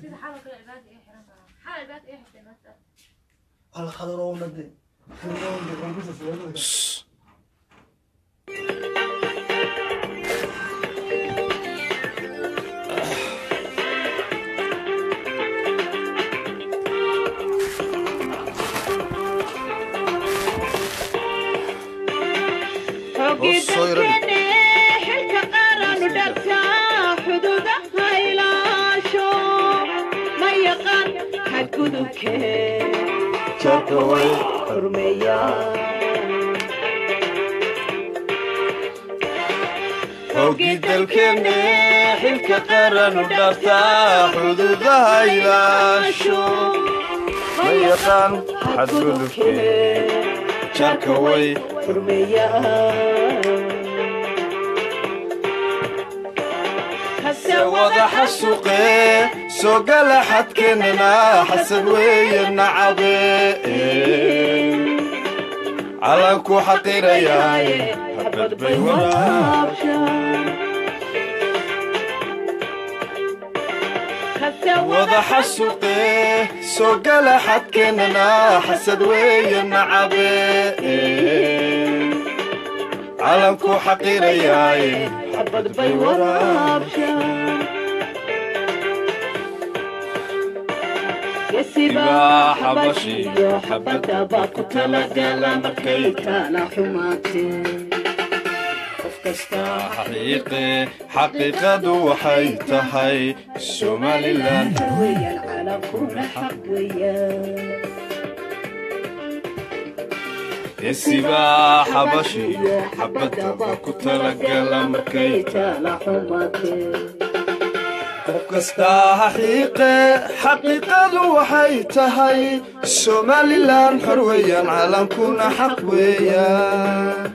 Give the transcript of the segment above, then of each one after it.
Alla khadroona de. Khadroona de qanbisa sababada. Soo yara dhig. Jarka way. Hogii dalkeenne xilka qaran u dhaaftaa xuduudaha ilaasho ma yaqaan xadgudubkee jarka way se wada xasuuqee soo gala xadkeennana xasad weeye nacabe calanku xaqirayaaye xabad bay wadaa wada xasuuqee soo gala xadkeennana xasad weeye nacabe calanku xaqirayaaye xabad bay waraabshaan ibaa xabashiyo xabadda baa ku talagala markay kala xumaatee qof kasta xaqiiqe xaqiiqadu waxay tahay somalilan weeyaan calankuna xaq weeyaan isibaa xabashiyo xabadda baa ku talagala markay kala xumaatee qof kasta xaqiiqe xaqiiqadu waxay tahay somalilan xor weeyaan calankuna xaq weeyaan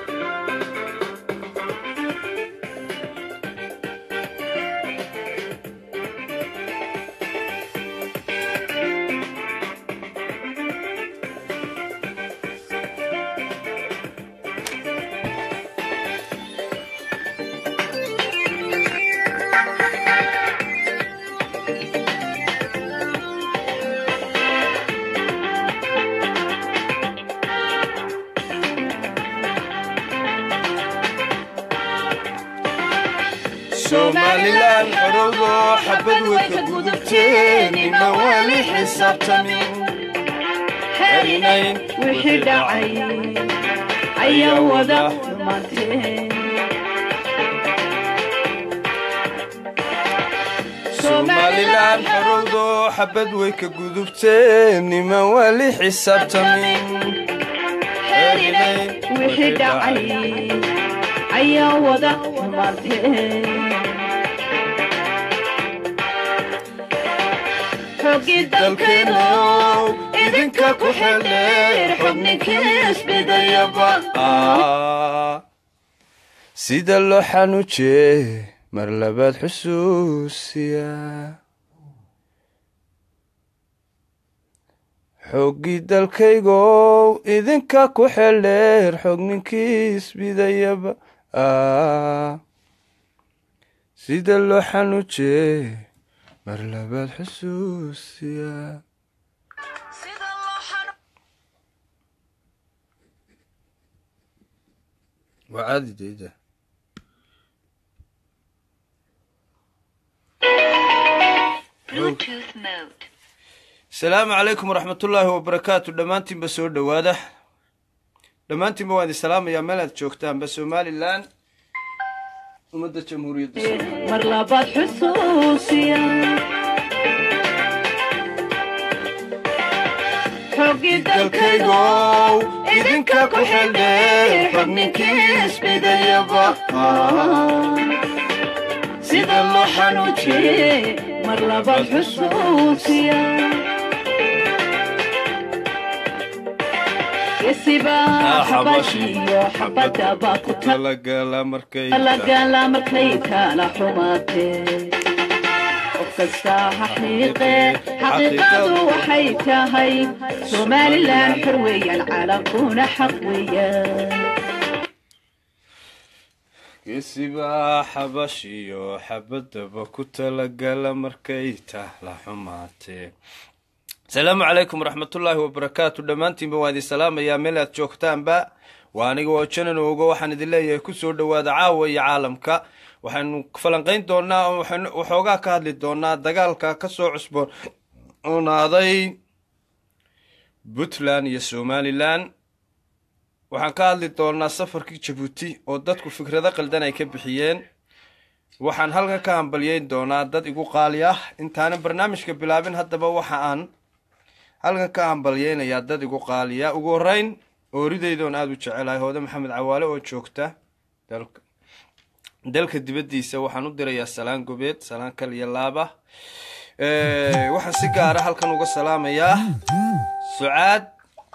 somalilan xorogo xabad way ka gudubteen ima wali xisaabtamin herinayn wixii dhacay ayaa wada xumaatee somalilan xorogo xabad way ka gudubteen ima wali xisaabtamin herinayn wixii dhacay ayaa wada xumaatee xoogii dalkeenu idinka ku xeldheer xubninkii isbidayaba sida loo xanuujee mar labaad xusuusiya xooggii dalkaygow idinka ku xeldheer xogninkii isbidayaba sida loo xanuujee mar labaad xusuusiya waa caadi dayda asalaamu calaykum waraxmatullaahi wabarakaatu dhammaantiinba soo dhowaada dhammaantiinba waan idin salaamayaa meel aad joogtaanba somalilan ummadda jamhuuriyadda Soomaaliya. mar labaad xusuusiya xoogii dalkaygow dalkaygow idinka ku xeldheer xubninkii isbidayaba sida loo xanuujiyey mar labaad xusuusiya gesibaa xabashiyo xabadda baa ku talagala markay talagala markay kala xumaatee qof kasta xaqiiqe xaqiiqadu waxay tahay somalilan xor weeyaan calankuna xaq weeyaan geesibaa xabashiyo xabadaba ku talagala markay tahla xumaatee asalaamu calaykum waraxmatullaahi wabarakaatu dhammaantiinba waan idin salaamayaa meel aad joogtaanba waa aniga oo janan ogo waxaan idin leeyahay kusoo dhowaada caawa iyo caalamka waxaynu falanqayn doonaa oo waxaynu waxoogaa ka hadli doonaa dagaalka kasoo cusboonaaday puntland iyo somalilan waxaan ka hadli doonaa safarkii jabuuti oo dadku fikrado qaldan ay ka bixiyeen waxaan halkan ka hambalyeyn doonaa dad igu qaali ah intaanan barnaamijka bilaabin haddaba waxa aan halkan ka hambalyeynayaa dad igu qaaliya ugu horeyn oorideydoon aada u jecelahay hoode maxamed cawaale oo joogta dalka dalka dibaddiisa waxaan u dirayaa salaan gobeed salaan kal iyo laaba waxaan si gaara halkan uga salaamayaa sucaad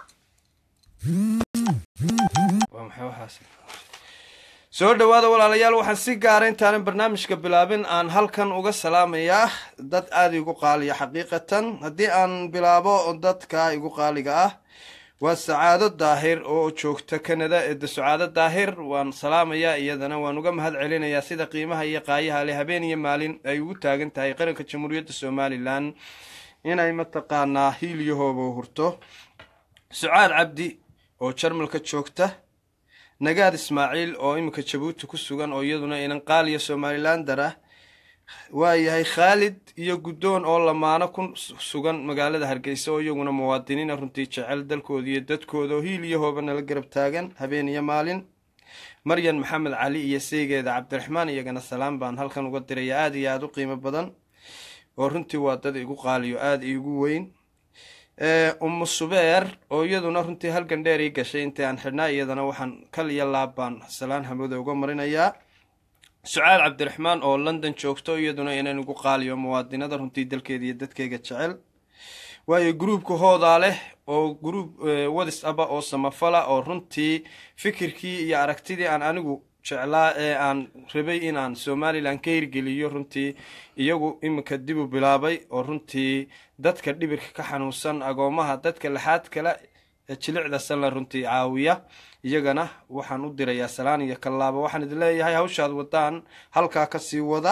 waa maxay waxaas soo dhowaada walaalayaal waxaan si gaara intaanan barnaamijka bilaabin aan halkan uga salaamayaa dad aada igu qaaliya xaqiiqatan haddii aan bilaabo dadka igu qaaliga ah waa sacaado daahir oo joogta canada eeda sacaado daahir waan salaamayaa iyadana waan uga mahad celinayaa sida qiimaha iyo qaayaha leh habeen iyo maalin ay ugu taagan tahay qaranka jamhuuriyadda somalilan inay mataqaanaa hiilyahooba hurto sucaad cabdi oo jarmalka joogta nagaad ismaaciil oo iminka jabuuti ku sugan oo iyaduna inan qaaliya somalilander ah waayahay khaalid iyo guddoon oo lamaano ku sugan magaalada hargeysa oo iyaguna muwaadiniina runtii jecel dalkooda iyo dadkooda oo hiil iyo hooba nala garab taagan habeen iyo maalin maryan maxamed cali iyo seygeeda cabdiraxmaan iyagana salaam baan halkan uga diraya aada iyo aada u qiimo badan oo runtii waa dad igu qaaliyo aada iigu weyn umu subeer oo iyaduna runtii halgan dheer ii gashay intii aan xidhnaa iyadana waxaan kal iyo laab baan salaan hamooda uga marinayaa sucaal cabdiraxmaan oo london joogto iyaduna inaan igu qaaliyo muwaadinada runtii dalkeeda iyo dadkeyga jecel waayo gruubka hoodaa leh oo gruub wadis aba oo samafala oo runtii fikirkii iyo aragtidii aan anigu jeclaa ee aan rabay inaan somalilan ka hirgeliyo runtii iyagu iminka dib u bilaabay oo runtii dadka dhibirka ka xanuunsan agoomaha dadka laxaad kale ee jilicda sanla runtii caawiya iyagana waxaan u dirayaa salaan iyo kallaaba waxaan idin leeyahay hawshaad wadaan halkaa kasii wada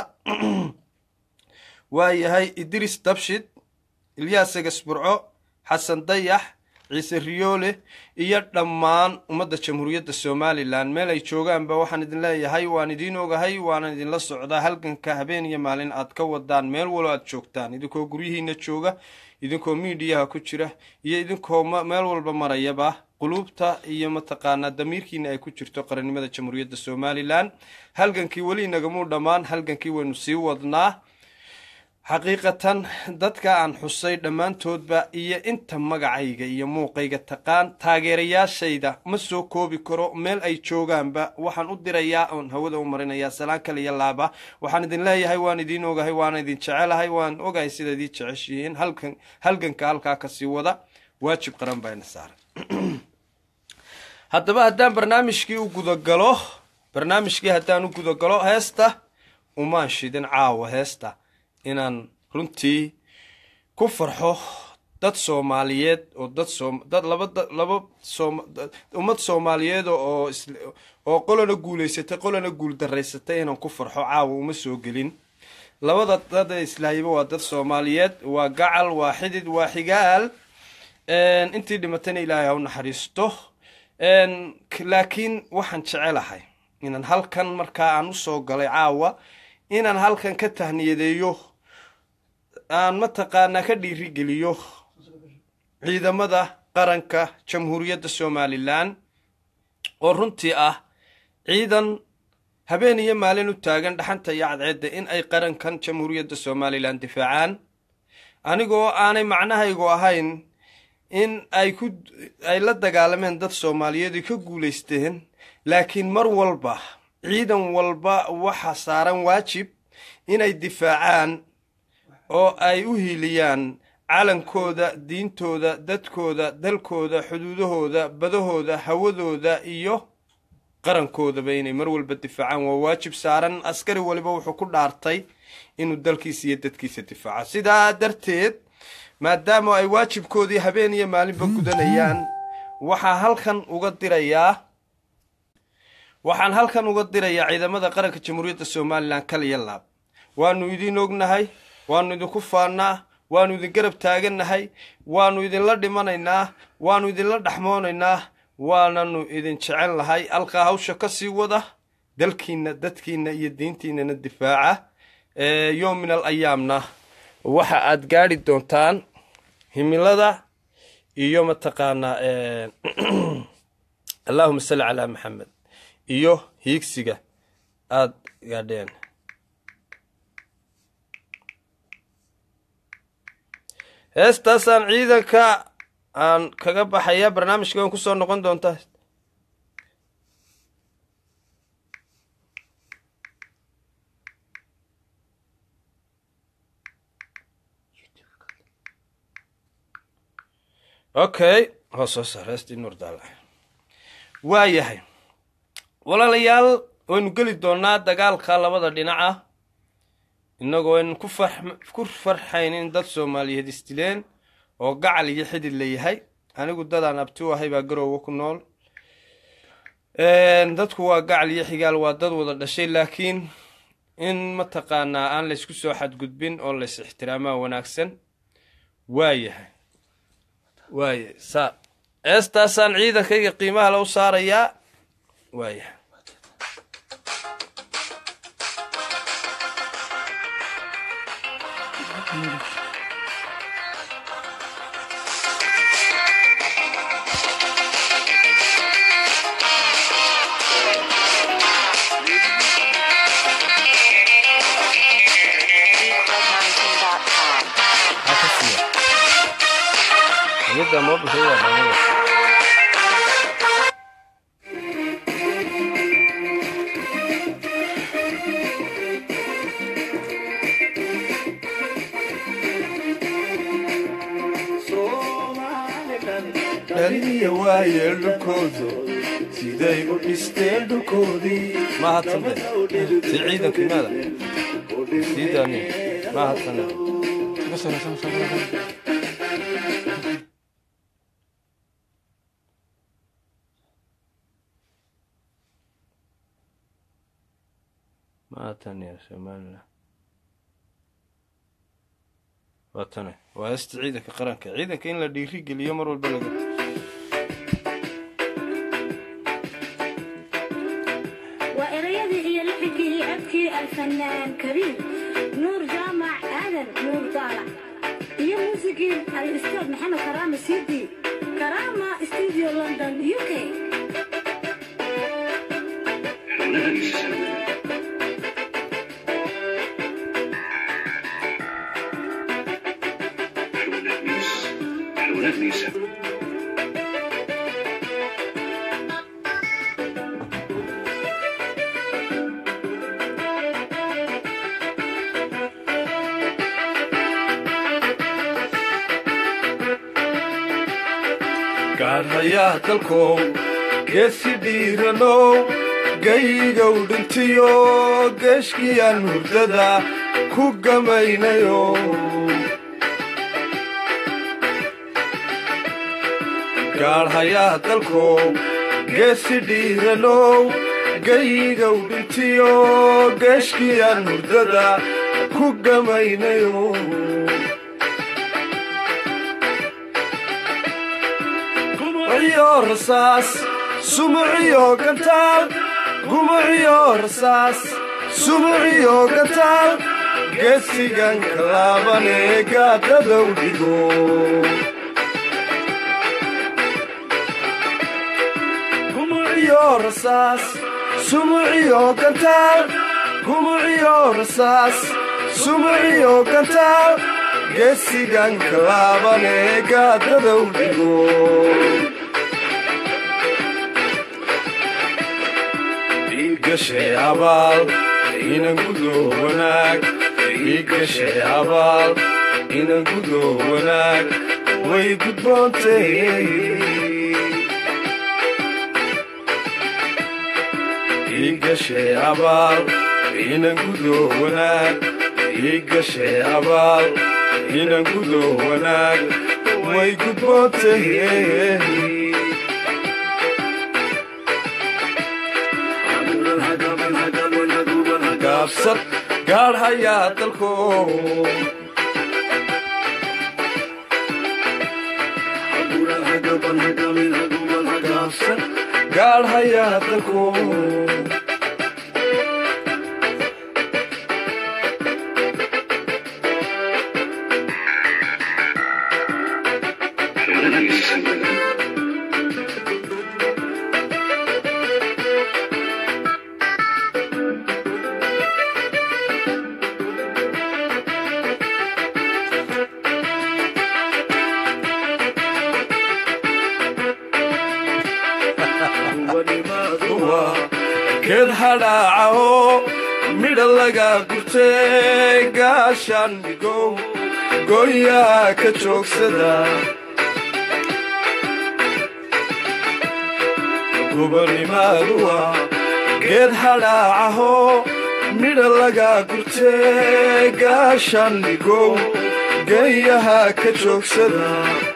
waayahay idris dabshid ilyaas egasburco xasan dayax ciise riyoole iyo dhammaan ummadda jamhuuriyadda somalilan meel ay joogaanba waxaan idin leeyahay waan idiin ogahay waanan idinla socdaa halganka habeen iyo maalin aad ka wadaan meel walo aad joogtaan idinkoo guryihiina jooga idinkoo miidiyaha ku jira iyo idinkoo meel walba marayaba quluubta iyo mataqaanaa damiirkiina ay ku jirto qarannimada jamhuuriyadda somalilan halgankii weli inagamuu dhammaan halgankii waynu sii wadnaa xaqiiqatan dadka aan xusay dhammaantoodba iyo inta magacayga iyo muuqayga taqaan taageerayaashayda ma soo koobi karo meel ay joogaanba waxaan u dirayaa oon hawada u marinayaa salaan kale iyo laaba waxaan idin leeyahay waan idiin ogahay waana idin jecelahay waan ogahay sida idii jeceshihiin halkan halganka halkaa kasii wada waajib qaran bayna saaran haddaba haddaan barnaamijkii u gudagalo barnaamijkii haddaan u gudagalo heesta umaan shidin caawa heesta inaan runtii ku farxo dad soomaaliyeed oo dad soom dad laba laba soom ummad soomaaliyeed oo oo qolana guulaysatay qolana guul daraysatay inaan ku farxo caawa uma soo gelin labada dad islaahiba waa dad soomaaliyeed waa gacal waa xidid waa xigaal intii dhimatayna ilaahay ha u naxariisto laakiin waxaan jecelahay inaan halkan markaa aan usoo galay caawa inaan halkan ka tahniyadeeyo aan mataqaanaa ka dhiirigeliyo ciidamada qaranka jamhuuriyadda somalilan oo runtii ah ciidan habeen iyo maalin u taagan dhaxanta iyo cadceedda in ay qarankan jamhuuriyadda somalilan difaacaan anigoo aanay macnahaygu ahayn in ay ku ay la dagaalameen dad soomaaliyeed ka guulaysteen laakiin mar walba ciidan walba waxa saaran waajib inay difaacaan oo ay u hiiliyaan calankooda diintooda dadkooda dalkooda xuduudahooda badahooda hawadooda iyo qarankoodaba inay mar walba difaacaan waa waajib saaran askari waliba wuxuu ku dhaartay inuu dalkiisa iyo dadkiisa difaaco sidaa darteed maadaama ay waajibkoodii habeen iyo maalinba gudanayaan waxaa halkan uga dirayaa waxaan halkan uga dirayaa ciidamada qaranka jamhuuriyadda somalilan kaliya laab waanu idin ognahay waanu idinku faannaa waanu idin garab taagannahay waanu idinla dhimanaynaa waanu idinla dhexmoonaynaa waananu idin jecel lahay alkaa hawsha ka sii wada dalkiinna dadkiinna iyo diintiinana difaaca yoom min al ayaamna waxa aad gaadhi doontaan himilada iyo mataqaanaa allahuma salli calaa maxamed iyo hiigsiga aada gaadheen heestaasaan ciidanka aan kaga baxaya barnaamijka aan kusoo noqon doontaa okay hoos soo saar heestii nuur daala waa yahay walaalayaal waynu geli doonaa dagaalka labada dhinac ah innagoo aynu ku far ku farxayn in dad soomaaliyeed isdileen oo gacal iyo xidid la yahay anigu dadaan abti u ahay baa garoowa ku nool dadku waa gacal iyo xigaal waa dad wada dhashay laakiin in mataqaanaa aan laysku soo xadgudbin oo lays ixtiraamaa wanaagsan waa yahay waaya saa eestaasaan ciidankayga qiimaha la u saarayaa waaya Midda mobilka waa dhamada. dhaliya waaye dhulkoodu siday u dhisteen dhulkoodii mahadsanbe si ciidankii maada sii daani mahadsanbe maatan ya somalilan waa tane waa heesta ciidanka qaranka ciidanka in la dhiiri geliyo mar walba laga waa erayadii iyo lixigii iyo codkii alfanaan kabiir nuur jaamac aadan nuur daalac iyo muusigii al-ustaad maxamed karaama siidi karaama studio london u k gaadhayaa dalkow geesi dhiiranow gaygow dhintiyo geeshkiyaan hurdada ku gamaynayo gaadhayaa dalkow geesi dhiiranow gaygow dhintiyo geeshkiyaan hurdada ku gamaynayo gumuciyo rasaas sumuciyo gantaal gumuciyo rasaas sumuciyo gantaal geesigan kalaabane gaadadow dhigo gumuciyo rasaas sumuciyo gantaal gumuciyo rasaas sumuciyo gantaal geesigan kalaabane gaadadow dhigo igashay abaal inan gudoo wanaag igashay abaal inan gudoo wanaag way gudboontay igashay abaal inan gudoo wanaag igashay abaal inan gudoo wanaag way gudboontay gaabsan gaadhayaa dalko gaabsan gaadhayaa dalko geed hadhaacaho midha laga gurtay gaashaan migow gooyaa ka joogsada gobonimaduwa geed hadhaacaho midha laga gurtay gaashaan migow geeyaha ka joogsada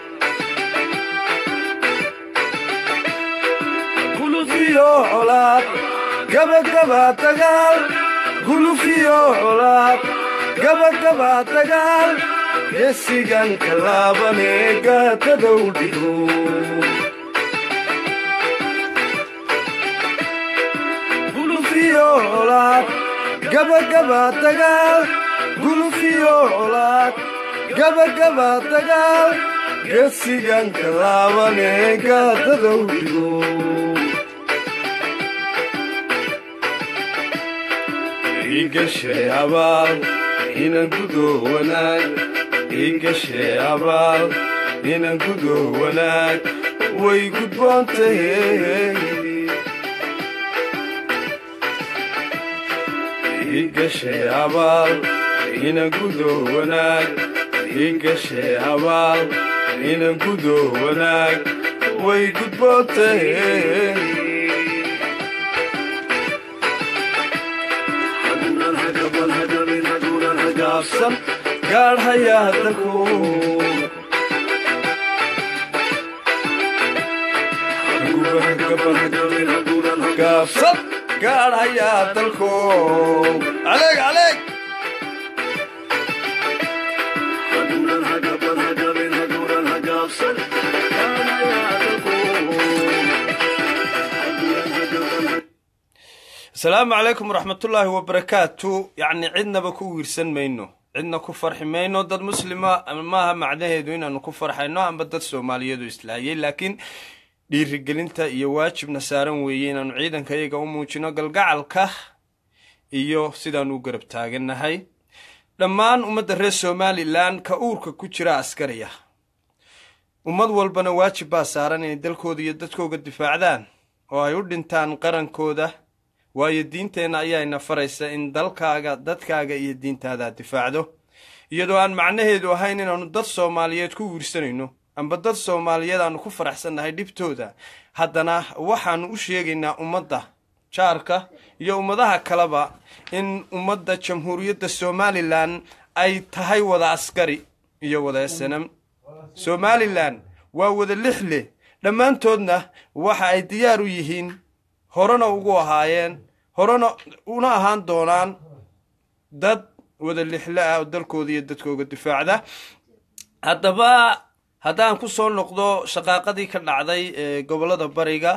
gulufiyo colaad gabagaba dagaal gulufiyo colaad gabagaba dagaal geesigan ka laabanee gaadadow dhigo gulufiyo colaad gabagaba dagaal gulufiyo colaad gabagaba dagaal geesigan ka laabanee gaadadow dhigo igashay abaal inan gudoo wanaag igashay abaal inan gudoo wanaag way gudboontahe igashay abaal inan gudoo wanaag igashay abaal inan gudoo wanaag way gudboontahe gaabsan gaadhayaa dalko gaabsan gaadhayaa dalko aleeg aleeg asalaamu calaykum waraxmatullaahi wabarakaatu yacni cidnaba ku wiirsan mayno cidna ku farxi mayno dad muslima maaha macnaheedu inaanu ku farxayno amba dad soomaaliyeedu islaayay laakiin dhiirigelinta iyo waajibna saaran weeye inaanu ciidanka iyaga u muujino galgacalka iyo sidaanu u garab taagannahay dhammaan ummadda reer somalilan ka uurka ku jira askariya ummad walbana waajib baa saaran inay dalkooda iyo dadkooga difaacdaan oo ay u dhintaan qarankooda waayo diinteenna ayaayna faraysa in dalkaaga dadkaaga iyo diintaada difaacdo iyadoo aan macnaheedu ahayn inaannu dad soomaaliyeed ku wiirsanayno amba dad soomaaliyeed aanu ku faraxsannahay dhibtooda haddana waxaannu u sheegaynaa ummadda jaarka iyo ummadaha kaleba in ummadda jamhuuriyadda somalilan ay tahay wada askari iyo wada snm somalilan waa wada lixleh dhammaantoodna waxa ay diyaar u yihiin horena ugu ahaayeen horena una ahaan doonaan dad wada lixle ah oo dalkooda iyo dadkooga difaacda haddaba haddaan ku soo noqdo shaqaaqadii ka dhacday ee gobollada bariga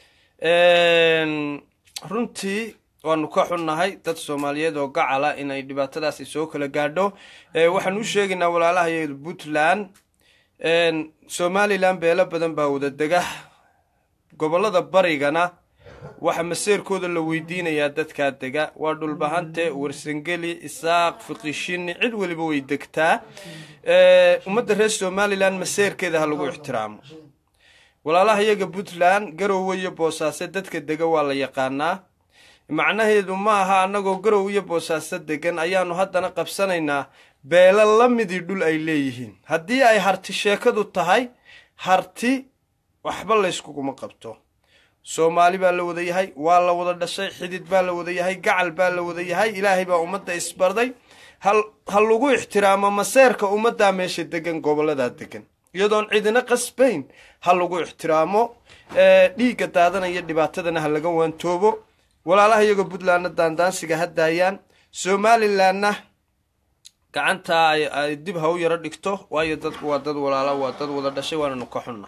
runtii waanu ka xunnahay dad soomaaliyeed oo gacala inay dhibaatadaasi soo kala gaadho waxaan u sheegaynaa walaalahay puntland somalilan beelo badan baa wada dega gobollada barigana waxaa maseerkooda la weydiinayaa dadkaa dega waa dhulbahante warsangeli isaaq fiqishini cid weliba way degtaa ummadda reer somalilan maseerkeeda ha lagu ixtiraamo walaalaha iyaga puntland garowe iyo boosaaso dadka dega waa la yaqaanaa macnaheedu ma aha annagoo garow iyo boosaaso degan ayaanu haddana qabsanaynaa beelo la midii dhul ay leeyihiin haddii ay harti sheekadu tahay harti waxba layskuguma qabto soomaali baa la wada yahay waa la wada dhashay xidid baa la wada yahay gacal baa la wada yahay ilaahay baa ummadda isbarday ha lagu ixtiraamo maseerka ummaddaa meesha degan gobolladaa degan iyadoon cidina qasbayn ha lagu ixtiraamo dhiigga daadanaya dhibaatadana ha laga waantoobo walaalaha iyagoo puntlandna daandaansiga ha daayaan somalilanna gacanta ay ay dib ha u yaro dhigto waayo dadku waa dad walaala waa dad wada dhashay waananu ka xunna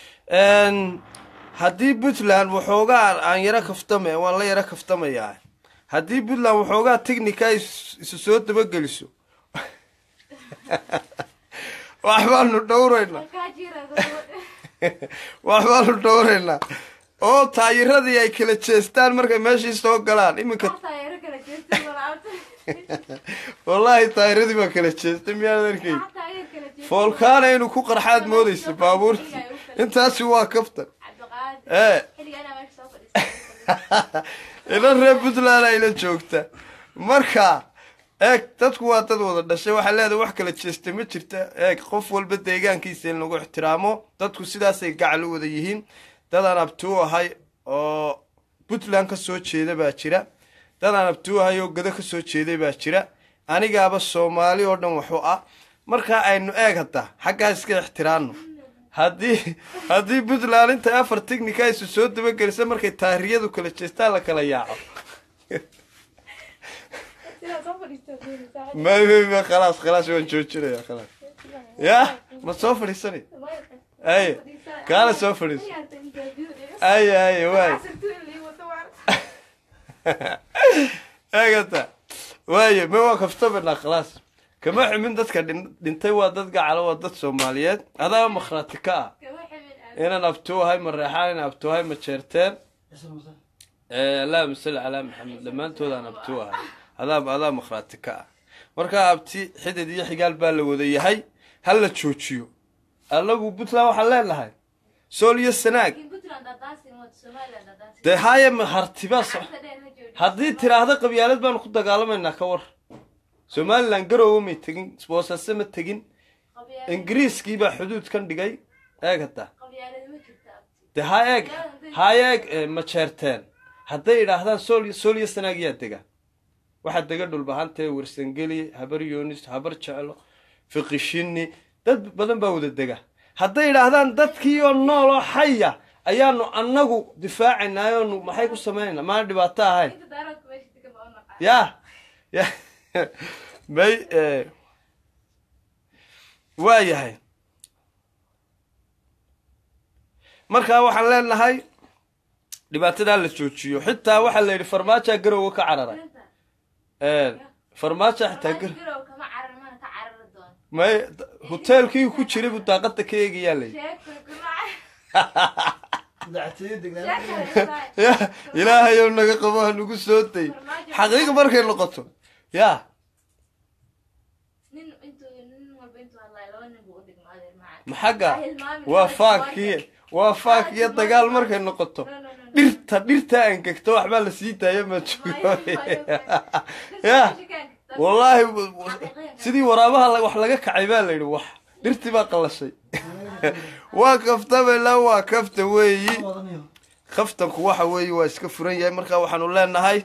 haddii puntland waxoogaa aan yaro kaftame waan la yaro kaftamayaa haddii puntland waxoogaa technica is- isu soo dabageliso waxbaanu dhowraynaa waxbaanu dhowraynaa oo taayiradii ay kala jeestaan markay meeshii soo galaan iminka wallaahi taayiradii baa kala jeestay miyaad arkay foolkaana inuu ku qarxaad moodaysa baabuurtii intaasi waa kaftan ee ila reer puntland ayla joogta marka eeg dadku waa dad wada dhashay waxaa leedahay wax kala jeesta ma jirta eeg qof walba deegaankiisa in lagu ixtiraamo dadku sidaasay gacal u wada yihiin dadaan abtuu ahay oo puntland ka soo jeeda baa jira dadaan abtuu ahay oo gado ka soo jeeday baa jira anigaaba soomaali oo dhan waxu ah markaa aynu eeg hadda xaggaa iska ixtiraano haddii haddii puntland intay afar technica isu soo dabagelisa markay taariyadu kala jeestaan la kala yaaco ma ma ma khalaas khalaas waan joojinaya khalaas ya ma soo fadhiisanay aye kaala soo fadhiiso aye aye waay eegata waaye ma waa kaftabanaa khalaas kama xumin dadka dhin- dhintay waa dad gacalo waa dad soomaaliyeed adaaba makhraati ka ah inaan abtuuhay ma reexaan inaan abtuuhay ma jeerteen Eh, allahuma salli calaa maxamed dhammaantoodaan abtuu ahay adaab adaa makhraati ka ah markaa abti xidid iyo xigaal baa la wada yahay ha la joojiyo anagu puntland waxaan leenahay sool iyo sanaag dee haye ma hartibaa so haddii tiraahda qabyaalad baanu ku dagaalamaynaa ka war somalilan garoowe may tegin boosase ma tegin ingiriiskii baa xuduud kan dhigay eeg hadda dee ha eeg ha eeg eh, ma jeerteen hadday idhaahdaan sool sool iyo sanaag yaa dega waxaa dega dhulbahantee warsangeli habar yoonis habar jeclo fiqishini dad badan baa wada dega hadday idhaahdaan dadkii oo nool oo xaya ayaanu annagu difaacaynaa oonu maxay ku samaynayna maana dhibaato ahayn ya ya may eh, waa yahay markaa waxaan leenahay dhibaatadaa la joojiyo xitaa waxaa la yidhi farmaajaa garowa ka cararay farmaajo xitaa gar may hoteelkii ku jiray buu daaqada ka eegayaa la yidhi dactiyo degnaan ya ilaahayow naga qabo ha nagu soo day xaqiiqa markay noqoto ya maxagga waa faakii waa faak iyo dagaal markay noqoto dhirta dhirta angegto waxbaa la sii daaya ma joogo ya wallaahi sidii waraabaha la- wax laga kacay baa la yidhi wax dhirtii baa qallashay waa kaftamayla waa kafta weeyi wadaniyo kaftanku waxa weeye waa iska furan yahay marka waxaanu leenahay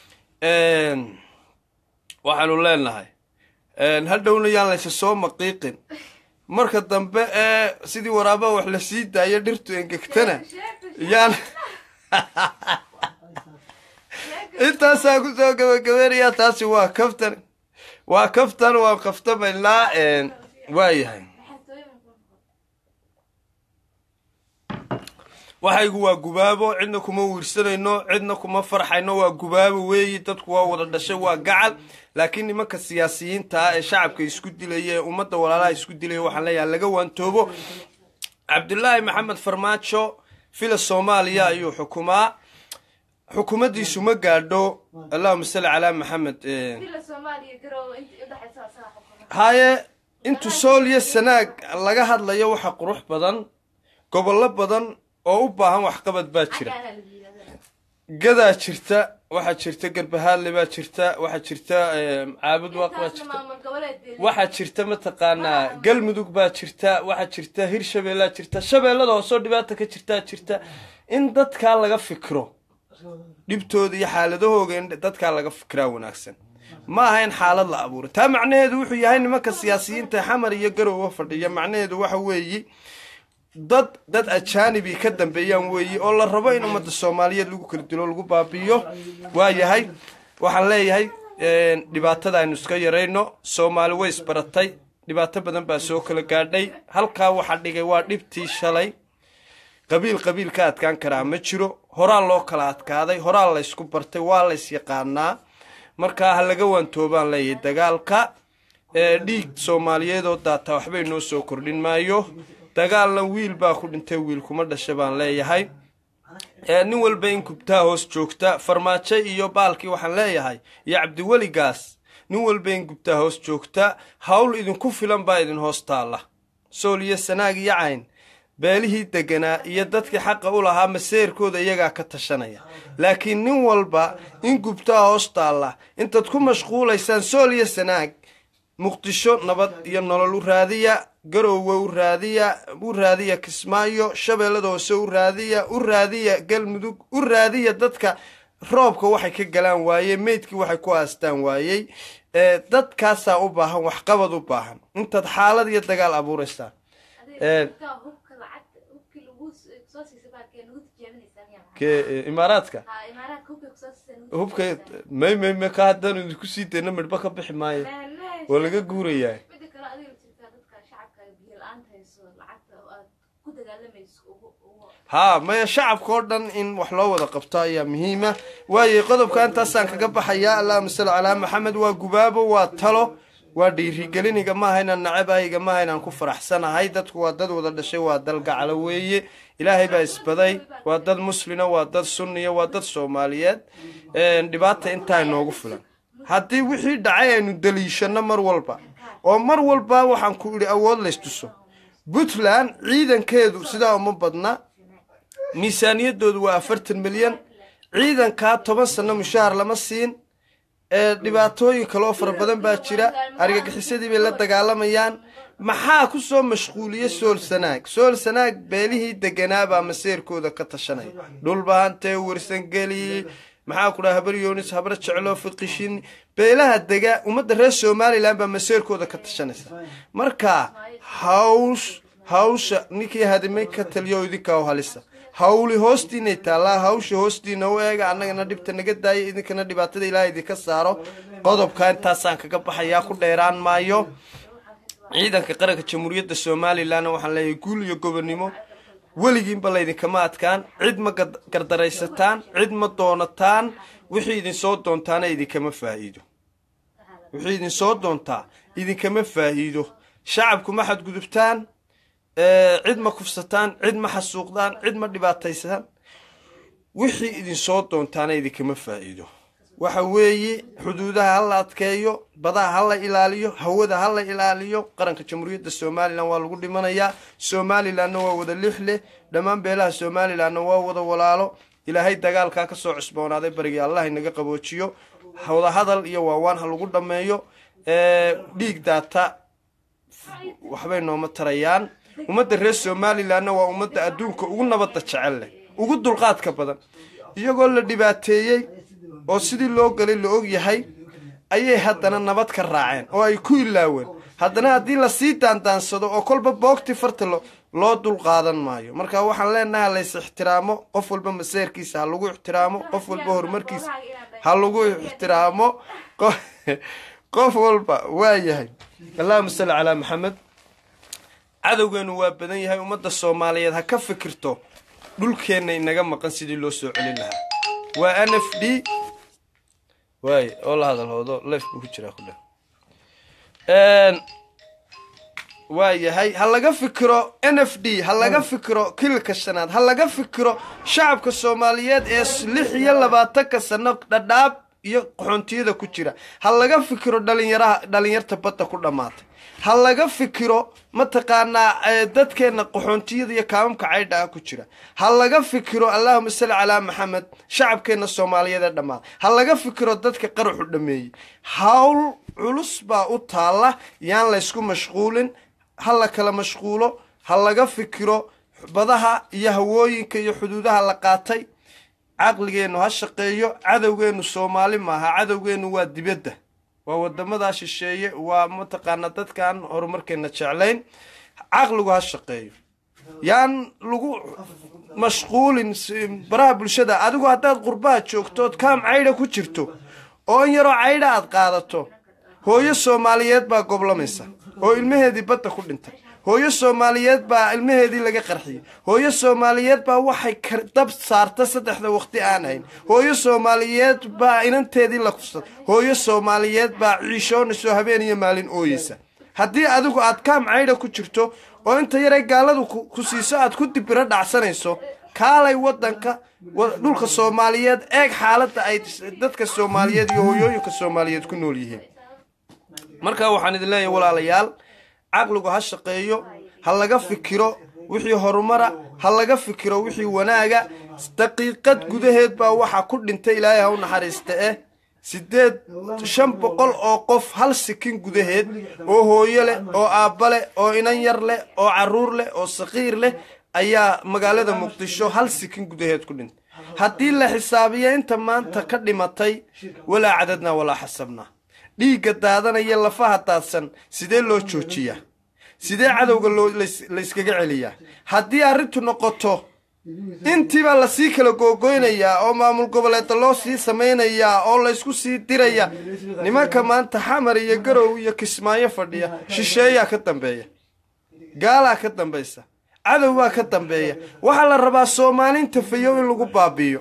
waxaanu leenahay hadhowna yaan laysa soo maqiiqin marka dambe ee sidii waraabaha wax la sii daayo dhirtu engegtana yaan intaasaa kusoo gabagabeynaya taasi waa kaftan waa kaftan waa kaftamaynaa waa yahay waxaygu waa gubaabo cidna kuma wiirsanayno cidna kuma farxayno waa gubaabo weeyi dadku waa wada dhashay waa gacal laakiin nimanka siyaasiyiinta ah ee shacabka isku dilaya ee ummadda walaalaha isku dilaya waxaan leeyahay laga waantoobo cabdulaahi maxamed farmaajo fila soomaaliya ayuu xukumaa xukuumaddiisu ma gaadho allahuma salli calaa maxamed haye intu sool iyo sanaag laga hadlayo waxa qurux badan gobollo badan oo u baahan waxqabad baa jira gadaa jirta waxaa jirta garbahaadle baa jirta waxaa jirta eh, caabud waaq baa jirta waxaa jirta mataqaanaa galmudug baa jirta waxaa jirta hirshabeellaa jirta shabeellada hoosoo dhibaata ka jirtaa jirta in dadkaa laga fikro dhibtooda iyo xaaladahooga in dadkaa laga fikiraa wanaagsan ma aha in xaalad la abuuro taa macnaheedu wuxuu yahay nimanka siyaasiyiinta xamar iyo garowa fadhiya macnaheedu waxa weeyi dad dad ajaanibi ka dambeeyaan weeyi oo la rabo in ummadda soomaaliyeed lagu kala dilo lagu baabi'iyo waa yahay waxaan leeyahay dhibaatada aynu iska yarayno soomaali way isbaratay dhibaato badan baa soo kala gaadhay halkaa waxaa dhigay waa dhibtii shalay qabiil qabiil ka adkaan karaa ma jiro horaa loo kala adkaaday horaa laysku bartay waa lays yaqaanaa markaa ha laga waantoobaan leeyahay dagaalka dhiig soomaaliyeed oo daataa waxbay noo soo kordhin maayo dagaalna wiil baa ku dhintay wiil kuma dhasha baan leeyahay nin walba in kubtaa hoos joogta farmaajo iyo baalkii waxaan leeyahay iyo cabdiweligaas nin walba in gubtaa hoos joogta hawl idinku filan baa idin hoos taalla sool iyo sanaag iyo cayn beelihii deganaa iyo dadkii xaqa u lahaa maseerkooda iyagaa ka tashanaya laakiin nin walba in gubtaa hoos taalla intaad ku mashquulaysaan sool iyo sanaag muqdisho nabad iyo nolol u raadiya garoowe u raadiya u raadiya kismaayo shabeellada hoose u raadiya u raadiya galmudug u raadiya dadka roobka waxay ka galaan waayey meydkii waxay ku aastaan waayey dadkaasaa u baahan waxqabad u baahan intaad xaalad iyo dagaal abuuraysaan imaaraadka hubka may may may ka haddaan idinku sii dayna midhba ka bixi maayo waa laga guurayaa haa maya shacabka oo dhan in wax loo wada qabto ayaa muhiima waayo qodobka intaasaan kaga baxayaa allahuma salli calaa maxamed waa gubaabo waa talo waa dhiirigeliniga maaha inaan nacabayiga maaha inaan ku faraxsanahay dadku waa dad wada dhashay waa dal gacalo weeye ilaahay baa isbaday waa dad muslina waa dad sunniya waa dad soomaaliyeed dhibaata intaa inoogu filan haddii wixii dhacay aynu daliishano mar walba oo mar walba waxaan ku idhi awood laystuso puntland ciidankeedu sidaa uma badna miisaaniyadoodu waa afartan milyan ciidankaa toban sano mushaahar lama siin dhibaatooyin kaleoo fara badan baa jira argagixisadii bay la dagaalamayaan maxaa ku soo mashquuliye sool sanaag sool sanaag beelihii deganaabaa maseerkooda ka tashanaya dhulbahantee warsangeli maxaa ku dhaha habar yoonis habar jeclo fiqishin beelaha dega ummadda reer somalilan baa maseerkooda ka tashanaysa marka hawsh hawsha ninkii hadimay ka taliyo idinkaa u halisa hawli hoostiinay taallaa hawsha hoostiina u eega annagana dhibta naga daaya idinkana dhibaatada ilaah idinka saaro qodobka intaasaan kaga baxayaa ku dheeraan maayo ciidanka qaranka jamhuuriyadda somalilanna waxaan leeyahay guul iyo gobonnimo weligiinba laydinkama adkaan cid ma gardaraysataan cid ma doonataan wixii idinsoo doontaana idinkama faa'iido wixii idinsoo doontaa idinkama faa'iido shacabku ma xadgudubtaan cid ma kufsataan cid ma xasuuqdaan cid ma dhibaataysaan wixii idinsoo doontaana idinkama faa'iido waxa weeye xuduudaha ha la adkeeyo badaha ha la ilaaliyo hawada ha la ilaaliyo qaranka jamhuuriyadda somalilan waa lagu dhimanayaa somalilanna waa wada lix leh dhammaan beelaha somalilanna waa wada walaalo ilaahay dagaalkaa kasoo cusboonaaday barigii allah inaga qaboojiyo wadahadal iyo waawaan ha lagu dhammeeyo dhiig daata waxbay nooma tarayaan ummadda reer somalilanna waa ummadda adduunka ugu nabadda jecel leh ugu dulqaadka badan iyagoo la dhibaateeyey oo sidii loo galay la og yahay ayay haddana nabad ka raaceen oo ay ku ilaaween haddana haddii lasii daandaansado oo kolba boogtii farta loo dul qaadan maayo marka waxaan leenahay lays ixtiraamo qof walba maseerkiisa ha lagu ixtiraamo qof walba horumarkiisa ha lagu ixtiraamo qof walba waa yahay allahuma salli calaa maxamed cadowgeenu waa badan yahay ummadda soomaaliyeed ha ka fikirto dhulkeenna inaga maqan sidii loo soo celin lahaa waa n f d waay oo la hadal hoodo lef buu ku jiraa kudhe waa yahay ha laga fikiro n f d ha laga fikiro kilka shanaad ha laga fikiro shacabka soomaaliyeed ee lix iyo labaatanka sano dhadhaab iyo qaxoontiyada ku jira ha laga fikiro dhalinyaraha dhalinyarta badda ku dhammaatay ha laga fikiro mataqaanaa dadkeenna qaxoontiyada iyo kaamamka caydha ah ku jira ha laga fikiro allahuma salli calaa maxamed shacabkeenna soomaaliyeed ee dhammaada ha laga fikiro dadka qaraxu dhameeyey hawl culus baa u taalla yaan laysku mashquulin ha la kala mashquulo ha laga fikiro badaha iyo hawooyinka iyo xuduudaha la qaatay caqligeennu ha shaqeeyo cadowgeennu soomaali maaha cadowgeennu waa dibadda waa wadamadaa shisheeye waa mataqaanaa dadkaan horumarkeena jeclayn caqligu ha shaqeeyo yaan lagu mashquulin baraha bulshada adigu haddaad qurbaha joogto ood kaam caydha ku jirto oo in yaroo caydha aad qaadato hooyo soomaaliyeed baa goblamaysa oo ilmaheedii badda ku dhintay hooyo soomaaliyeed baa ilmaheedii laga qarxiyey hooyo soomaaliyeed baa waxay kar- dab saarta saddexda waqti aan hayn hooyo soomaaliyeed baa inanteedii la kufsaday hooyo soomaaliyeed baa ciishoonayso habeen iyo maalin ooyeysa haddii adigu aad kaam caydha ku jirto oo inta yaray gaaladu ku ku siiso aad ku dibiro dhacsanayso kaalay wadanka wa- dhulka soomaaliyeed eeg xaaladda ay dadka soomaaliyeed iyo hooyooyinka soomaaliyeed ku nool yihiin marka waxaan idin leeyahay walaalayaal caqligu ha shaqeeyo ha laga fikiro wixii horumara ha laga fikiro wixii wanaaga daqiiqad gudaheed baa waxaa ku dhintay ilaahay ha u naxariista eh sideed shan boqol oo qof hal sikin gudaheed oo hooyo leh oo aabba leh oo inan yar leh oo caruur leh oo saqiir leh ayaa magaalada muqdisho hal sikin gudaheed ku dhintay haddii la xisaabiyo inta maanta ka dhimatay walaa cadadnaa walaa xasabnaa dhiigga daadanaya lafaha daadsan sidee loo joojiyaa sidee cadowga loo lays- layskaga celiyaa haddii arrintu noqoto intiibaa lasii kala googoynayaa oo maamul goboleeda loo sii samaynayaa oo laysku sii diraya nimanka maanta xamar iyo garow iyo kismaayo fadhiya shisheeyaa ka dambeeya gaalaa ka dambaysa cadowbaa ka dambeeya waxaa la rabaa soomaalinta fayow in lagu baabi'iyo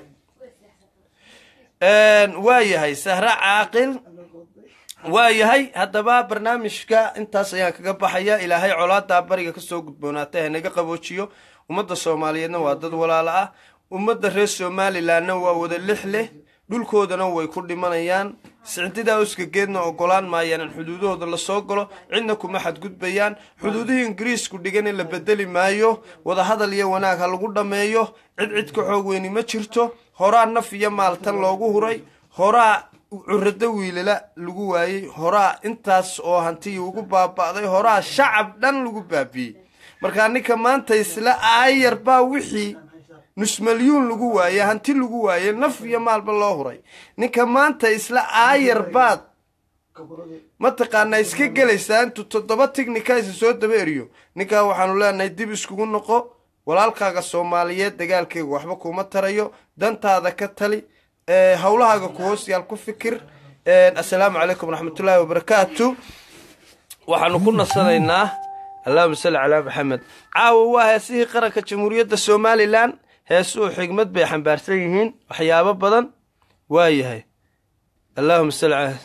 waa yahay sahre caaqil waa yahay haddaba barnaamijka intaas ayaan kaga baxaya ilaahay colaadaa bariga kasoo gudboonaatay hanaga qaboojiyo ummadda soomaaliyeedna waa dad walaalo ah ummadda reer somalilanna waa wada lix leh dhulkoodana way ku dhimanayaan sicdidaa uskageedna ogolaan maayaan in xuduudahooda lasoo galo cidna kuma xadgudbayaan xuduudihii ingiriisku dhigan in la bedeli maayo wadahadal iyo wanaag ha lagu dhammeeyo cid cid ka xoog weyni ma jirto horaa naf iyo maaltan loogu huray horaa curado wiilala lagu waayey horaa intaas oo hantiyi ugu baaba'day horaa shacab dhan lagu baabi'ey markaa ninka maanta isla aayar baa wixii nus malyuun lagu waaye hanti lagu waaye naf iyo maalba loo huray ninka maanta isla aayar baad mataqaanaa iska gelaysaa intuu toddoba tignika isa soo daba eriyo ninkaa waxaanu leenahay dib iskugu noqo walaalkaaga soomaaliyeed dagaalkeega waxba kuma tarayo dantaada ka tali ee, howlahaaga ku hoos yaal ku fikir assalaamu calaykum waraxmatullaahi wabarakaatu waxaanu ku nasanaynaa allahuma salli calaa maxamed caawa waa heesihii qaranka jamhuuriyadda somalilan heesuhu xigmad bay xambaarsan yihiin waxyaabo badan waa yahay allahuma salli calaa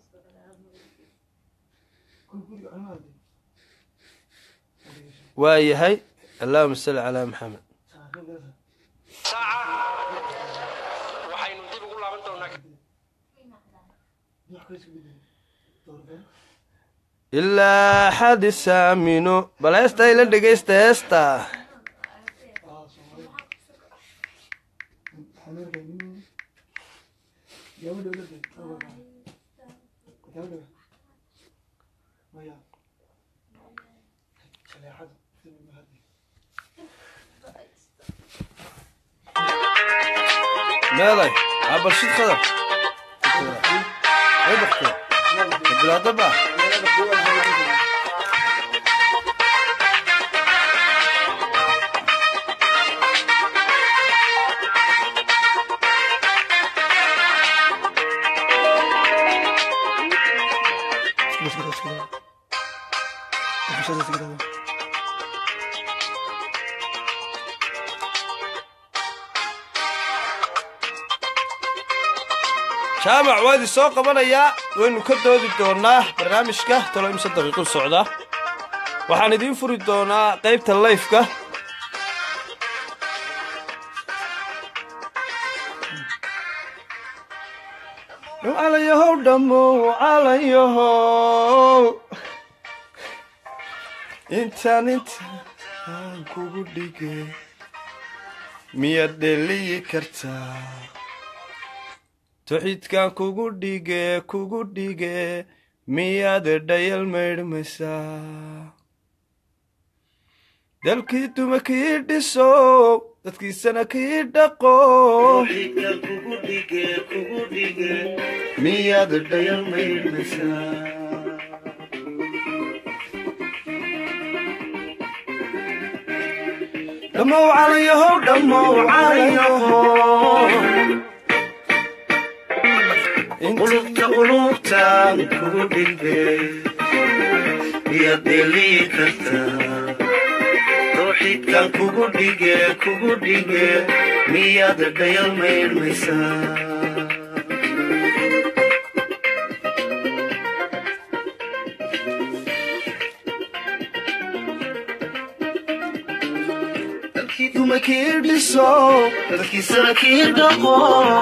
waa yahay allahuma salli calaa maxamed waxaynu dib ugu laaban doonaa ilaa xadi saamino bal heesta ila dhegaysta heesta meeday aa balshid khadar ay baktee bilaada baa jaamac waa idin soo qabanayaa waynu ka doodi doonaa barnaamijka talo imse daqiiqu socda waxaan idiin furi doonaa qaybta layfka calayahow dhammow calayahow intaan intaan kugu dhige miyaad dheliyi kartaa tuxidkan kugu dhige kugu dhige miyaad dhayal maydhmaysaa dalkii duma kii dhiso dadkiisana kii dhaqo miyaad dhayal maydhmaysaa dhammow calayahow dhammow calayahow qulubta qulubtaan kugu dhigbe miyaad dheelii kartaa tawxiidkan kugu dhige kugu dhige miyaad dhayal mayrmaysaa dalkii dumakii dhiso dalkiisana kii dhaqo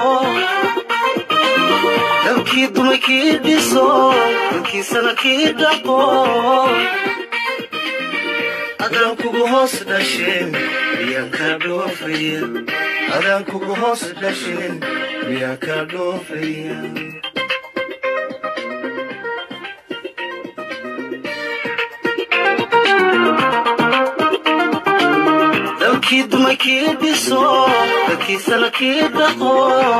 dalkii dumakii dhiso dalkiisana kii dhaqo adaan kugu hoos dhasheen miyaan kaa dhoofaya adaan kugu hoos dhasheen miyaan kaa dhoofaya dalkii dumakii dhiso dalkiisana kii dhaqo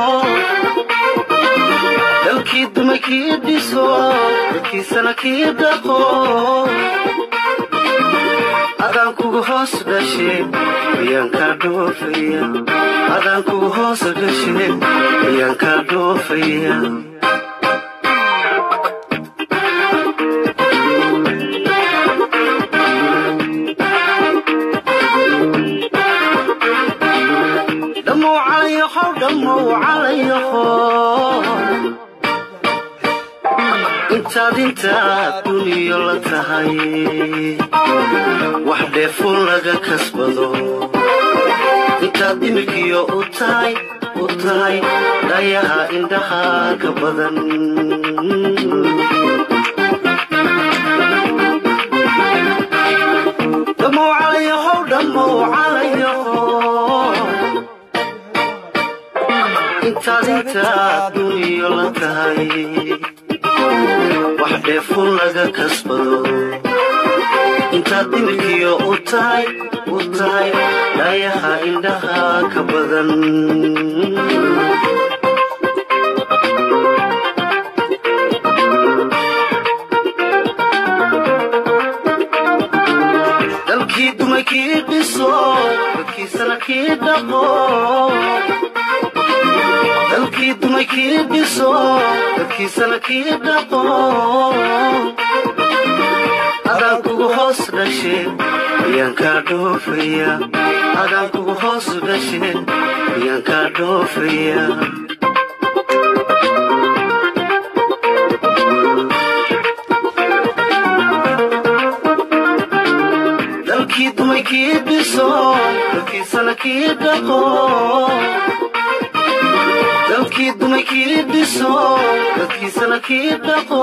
dalkii dumakii dhiso dalkiisana kii dhaqo adaan kugu hoos dhasheen miyaan kaa dhoofaya adaan kugu hoos dhasheen miyaan kaa dhoofaya dhammow calayaho dhammow calayaho intaad intaad duniyo la tahay wax dheefun laga kasbado intaad dhimirkiyo u tahay u tahay dhayaha indhaha ka badan dhammow calayaho dhammow calayaho intaad intaad duniyo la tahay wax dheefun laga kasbado intaad dhimirkiyo u tahay u tahay dhayaha indhaha ka badan dalkii dumakii dhiso dalkiisana kii dhaqo dalkii dumakii dhiso dalkiisana kii dhaqo adaan kugu hoos dhasheen miyaan kaa dhoofaya adaan kugu hoos dhasheen miyaan kaa dhoofaya dalkii dumakii dhiso dalkiisana kii dhaqo dalkii dumakii dhiso dalkiisana kii dhaqo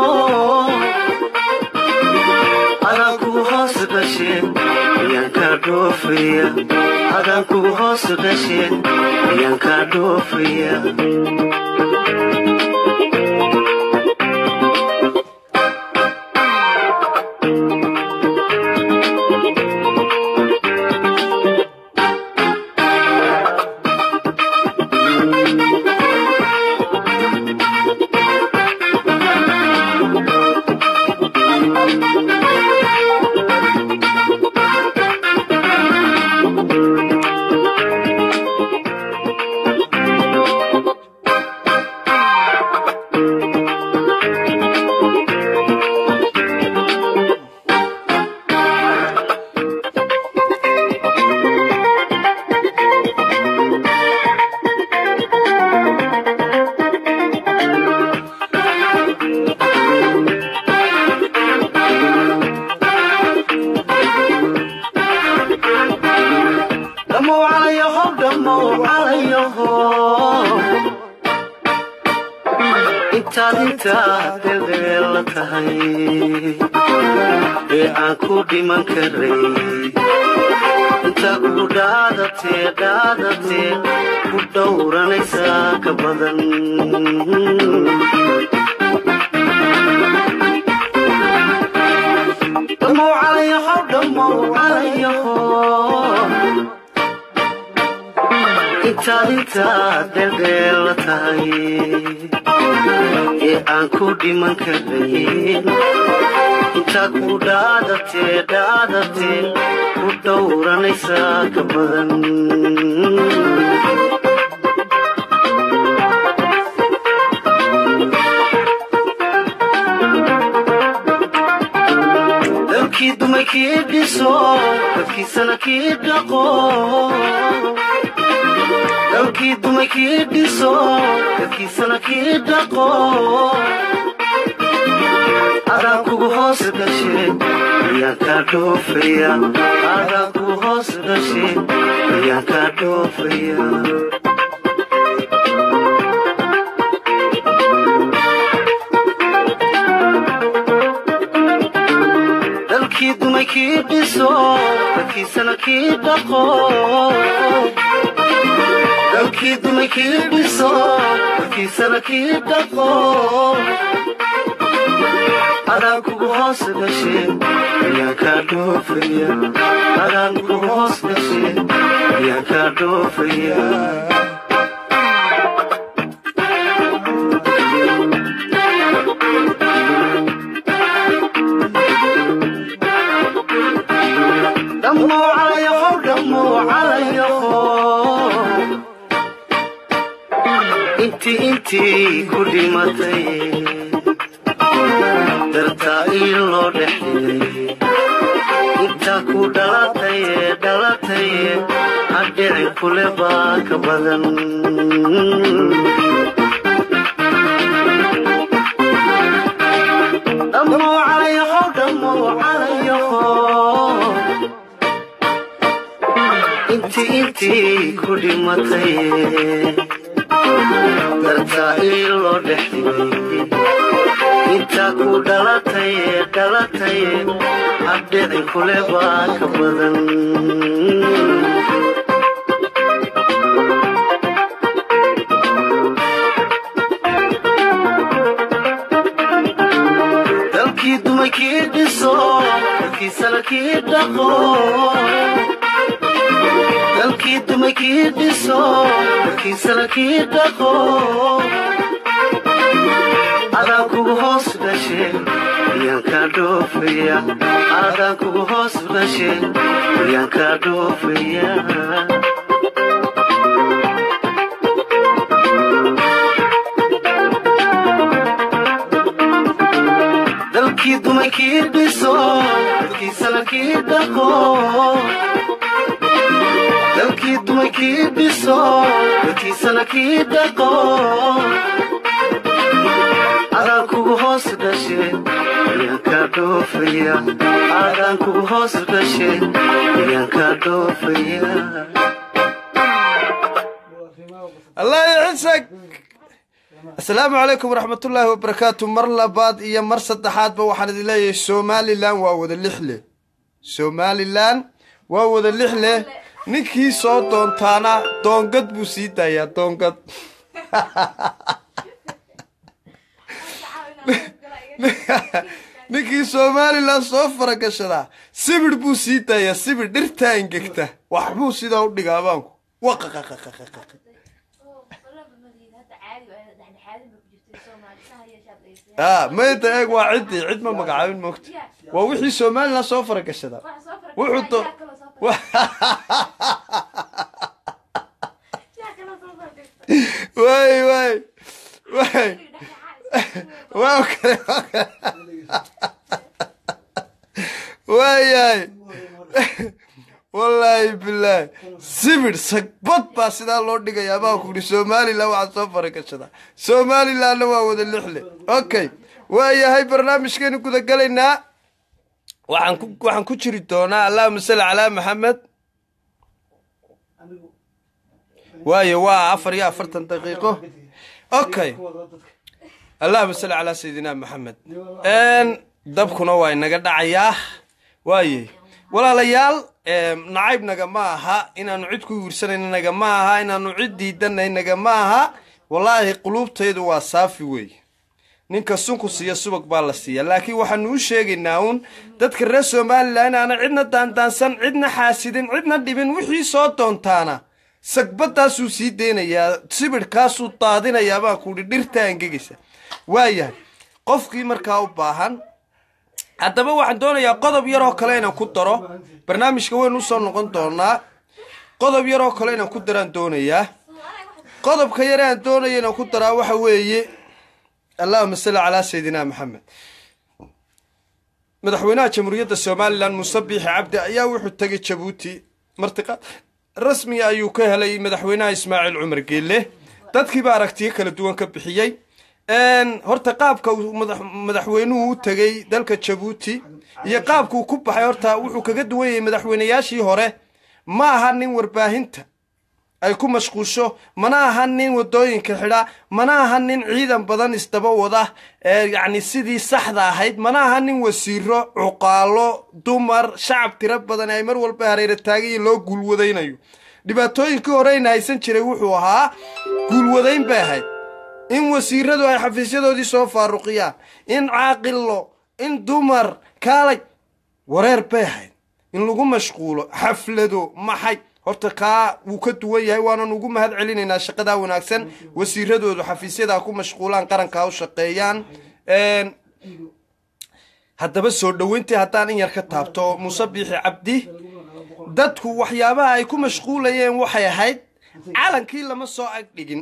adaan kugu hoos dhasheen miyaan kaa dhoofaya adaan kugu hoos dhasheen miyaan kaa dhoofaya dhammow calayaho dhammow calayaho intaad intaad dheeldheel la tahay ee aan ku dhiman karay intaad ku dhaadatee dhaadatee ku dhowranaysaa ka badan dhammow calayaho dhammow calayaho intaad intaad dheeldheel la tahay ee aan ku dhiman karayn intaad ku dhaadatee dhaadatee ku dhowranaysaa ka badan dumay kii dhiso dadkiisana kii dhaqo dalkii dumay kii dhiso dadkiisana kii dhaqo adaan kugu hoos dhashe ayaan kaa dhoofaya adaan kugu hoos dhashe ayaan kaa dhoofaya dalkii dumay kii dhiso dadkiisana kii dhaqo dalkii dumay kii dhiso dadkiisana kii dhaqo adaan kugu hoos dhashe ayaan kaa dhoofaya adaan kugu hoos dhashe ayaan kaa dhoofaya dhammo calayaho dhammo calayaho intii intii ku dhimatay dartaa ii loo dhexdhigay intaa ku dhalataye dhalataye hadhicin kule baa ka badan dhammo calayaho dhammo calayaho intii intii ku dhimatay dartaa ii loo dhexdhigay intaa ku dhalatay dhalatay hadhicin kule baa ka badan dalkii dumay kii dhiso dalkiisana kii dhaqo dalkii dumay kii dhiso dalkiisana kii dhaqo adaan kugu hoos dhashe ayaan kaa dhoofaya adaan kugu hoos dhashe ayaan kaa dhoofaya dalkii dumay kii dhiso dalkiisana kii dhaqo dalkii dumay kii dhiso dalkiisana kii dhaqo adaan kugu hoos dhashe ayaan kaa dhoofaya adaan kugu hoos dhashe ayaan kaa dhoofaya allah ycisag asalaamu calaykum waraxmatullaahi wabarakaatu mar labaad iyo mar saddexaadba waxaan idin leeyahay somalilan waa wada lixle somalilan waa wada lixle ninkii soo doontaana doongad buu sii daayaa doongad ninkii somalilan soo faragashadaa sibir buu sii daayaa sibir dhirtaa ingegta waxbuu sidaa u dhigaa abaanku waqaqaqaqaqaq a mayda eeg waa ciddii cid ma magacaabin moogta waa wixii somalilan soo faragashadaa wuxuu do way way way waa kale waa kale waayahay wallaahi bilaahi sibir sagbad baa sidaa loo dhigayaa baa ku yidhi somalilan waxaa soo faragashadaa somalilanna waa wada lixle okay waayahay barnaamijkeenu gudagalaynaa waxaan ku waxaan ku jiri doonaa allahuma salli calaa maxamed waayo waa afar iyo afartan daqiiqo okay allahuma salli calaa sayidina maxamed dabkuna waa inaga dhacayaa waaye walaalayaal nacaybnaga ma aha inaanu cid ku wiirsanaynaga ma aha inaanu cid diidanaynaga ma aha wallaahi quluubtaydu waa saafi weeye ninka sunku siiya subag baa la siiya laakiin waxaanu u sheegaynaa uun dadka reer somalilan inaana cidna daandaansan cidna xaasidin cidna dhibin wixii soo doontaana sagbadaasuu sii deynayaa sibidhkaasuu daadinayaa baa kuuhi dhirta angegaysa waayahay qofkii markaa u baahan haddaba waxaan doonayaa qodob yaroo kale inaan ku daro barnaamijka waynu usoo noqon doonaa qodob yaroo kale inaan ku daraan doonayaa qodobka yare aan doonaya inaan ku daraa waxa weeye allahuma salli calaa sayidina maxamed madaxweynaha jamhuuriyadda somalilan muuse biixi cabdi ayaa wuxuu tegay jabuuti martiqaad rasmiga ayuu ka helay madaxweynaha ismaaciil cumar geelle dadkiiba aragtiyo kala duwan ka bixiyey horta qaabka uu madax- madaxweynuhu u tegey dalka jabuuti iyo qaabka uu ku baxay horta wuxuu kaga duwan yahay madaxweynayaashii hore ma aha nin warbaahinta ay ku mashquusho mana aha nin wadooyinka xidha mana aha nin ciidan badan isdaba wada ee yacni sidii saxda ahayd mana aha nin wasiiro cuqaalo dumar shacab tiro badan ay mar walba hareera taagayin loo guulwadaynayo dhibaatooyinkii horeyna haysan jiray wuxuu ahaa guulwadayn bay ahayd in wasiiradu ay xafiisyadoodii soo faaruqiyaan in caaqilo in dumar kaalay wareer bay ahayd in lagu mashquulo xaflado maxay horta kaa wuu ka duwan yahay waanan ugu mahad celinaynaa shaqadaa wanaagsan wasiiradoodu xafiisyadaa ku mashquulaan qarankaa u shaqeeyaan Een, haddaba soo dhoweyntii haddaan in yar ka taabto muuse biixi cabdi dadku waxyaabaha ay ku mashquulayeen waxay ahayd calankii lama soo agdhigin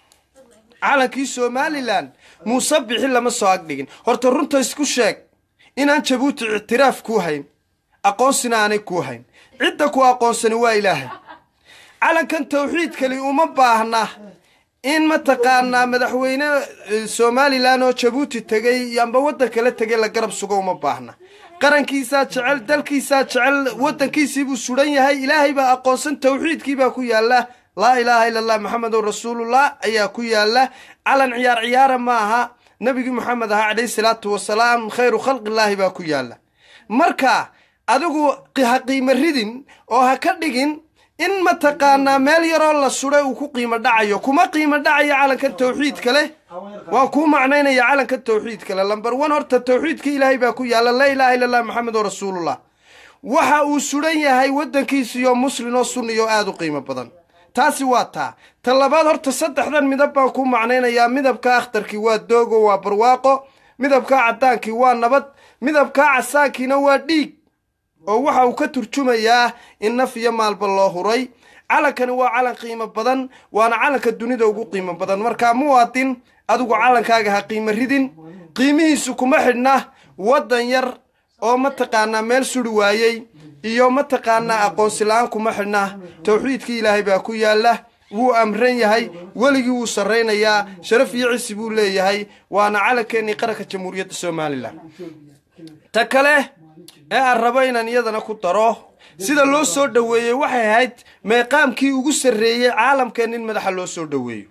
calankii somalilan muuse bixi lama soo agdhigin horta runta isku sheeg inaan jabuuti ictiraaf kuu hayn aqoonsina aanay kuu hayn cidda ku aqoonsani waa ilaahay calankan tawxiidkali uma baahna in mataqaanaa madaxweyne eh, somalilan oo jabuuti tegey amba waddan kala tegay la garab sugo uma baahna qarankiisaa jecel dalkiisaa jecel waddankiisiibuu sudan yahay ilaahay baa aqoonsan tawxiidkiibaa ku yaala laa ilaaha ila allah maxamedun rasuulullah ayaa ku yaala calan ciyaar ciyaara ma aha nabigii maxamed ahaa calayhi salaatu wasalaam khayru khalqillaahi baa ku yaala marka adigu qi- ha qiimo ridin oo ha ka dhigin in mataqaanaa meel yaroo la suday uu ku qiimo dhacayo kuma qiimo dhacayo calankan tawxiidka leh waan kuu macnaynaya calanka tawxiidka leh lamber one horta tawxiidka ilaahay baa ku yaala laa ilaaha illa allah maxamedun rasuulullah waxa uu sudan yahay waddankiisiyo muslin oo sunniyo aada u qiimo badan taasi waa taa ta labaad horta saddexdan midab baan ku macnaynayaa midabka akhtarkii waa doogo waa barwaaqo midabka caddaankii waa nabad midabka casaankiina waa dhiig oo waxa uu ka turjumayaa in naf iyo maalba loo huray calankani waa calan qiimo badan waana calanka dunida ugu qiimo badan markaa muwaadin adigu calankaaga ha qiimo ridin qiimihiisu kuma xidhna waddan yar oo mataqaanaa meel suri waayey iyo mataqaanaa aqoonsi la-aan kuma xidhna tawxiidkii ilaahay baa ku yaala wuu amran yahay weligii wuu sarraynayaa sharaf iyo cisi buu leeyahay waana calankeenii qaranka jamhuuriyadda somalilan ta kale ee aan rabo inaan iyadana ku daro sida loo soo dhoweeyey waxay ahayd meeqaamkii ugu sarreeyey caalamkeen in madaxa loo soo dhoweeyo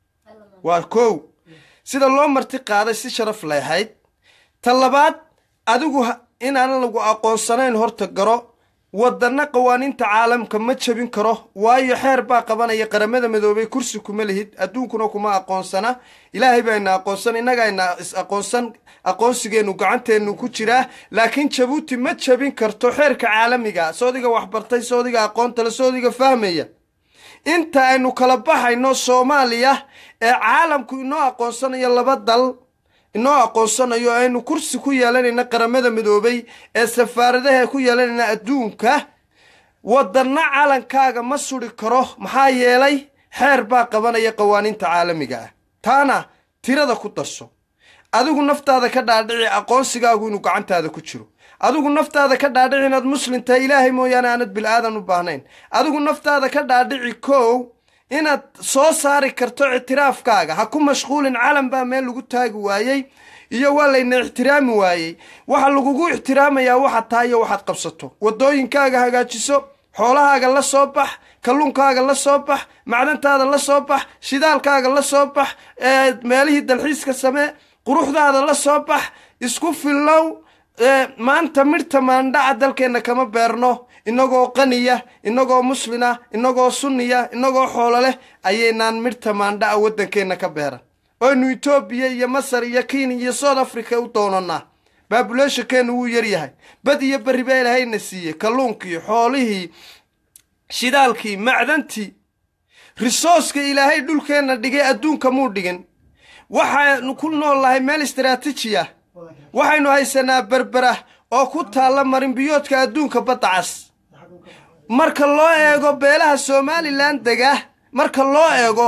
waa kow sida loo marti qaaday si sharaf lay ahayd ta labaad adigu ha- inaan lagu aqoonsanayn horta garo waddanna qawaaniinta caalamka ma jabin karo waayo xeer baa qabanaya qaramada midoobay kursi kuma lihid adduunkuna kuma aqoonsana ilaahay baa ina aqoonsan innagaa ina is aqoonsan aqoonsigeennu gacanteennu ku jiraa laakiin jabuuti ma jabin karto xeerka caalamiga soodiga waxbartay soodiga aqoontale soodiga fahmaya inta aynu kala baxayno soomaaliya ee caalamku inoo aqoonsanayo laba dal inoo aqoonsanayo aynu kursi ku yeelanayna qaramada midoobay ee safaaradaha ku yeelanayna adduunka wadanna calankaaga ma suri karo maxaa yeelay xeer baa qabanaya qawaaniinta caalamiga ah taana tirada ku darso adigu naftaada ka dhaadhici aqoonsigaagu inuu gacantaada ku jiro adigu naftaada ka dhaadhici inaad muslim tahay ilaahay mooyaane aanad bilaadan u baahnayn adigu naftaada ka dhaadhici kow inaad soo saari karto ictiraafkaaga ha ku mashquulin calan baa meel lagu taagi waayey iyo waa layna ixtiraami waayey waxa lagugu ixtiraamayaa waxaad tahay iyo waxaad qabsato wadooyinkaaga hagaajiso xoolahaaga la soo bax kalluunkaaga la soo bax macdantaada la soo bax shidaalkaaga la soo bax ee meelihii dalxiiska samee quruxdaada la soo bax isku fillow ee maanta midhta maandhaca dalkeenna kama beerno inagoo qaniya inagoo muslina inagoo sunniya inagoo xoolo leh ayaynaan midhta maandhaca waddankeenna ka beeran oynu etoobiya iyo masar iyo kenya iyo south africa u doonanaa baabuleshankeennu wuu yaryahay bad iyo berri baa ilaahayna siiyey kalluunkii xoolihii shidaalkii macdantii risooska ilaahay dhulkeenna dhigay adduunka muu dhigin waxaanu ku nool nahay meel istaraatiiji ah waxaynu haysanaa berbera oo ku taalla marinbiyoodka adduunka badda cas marka loo eego beelaha somalilan dega marka loo eego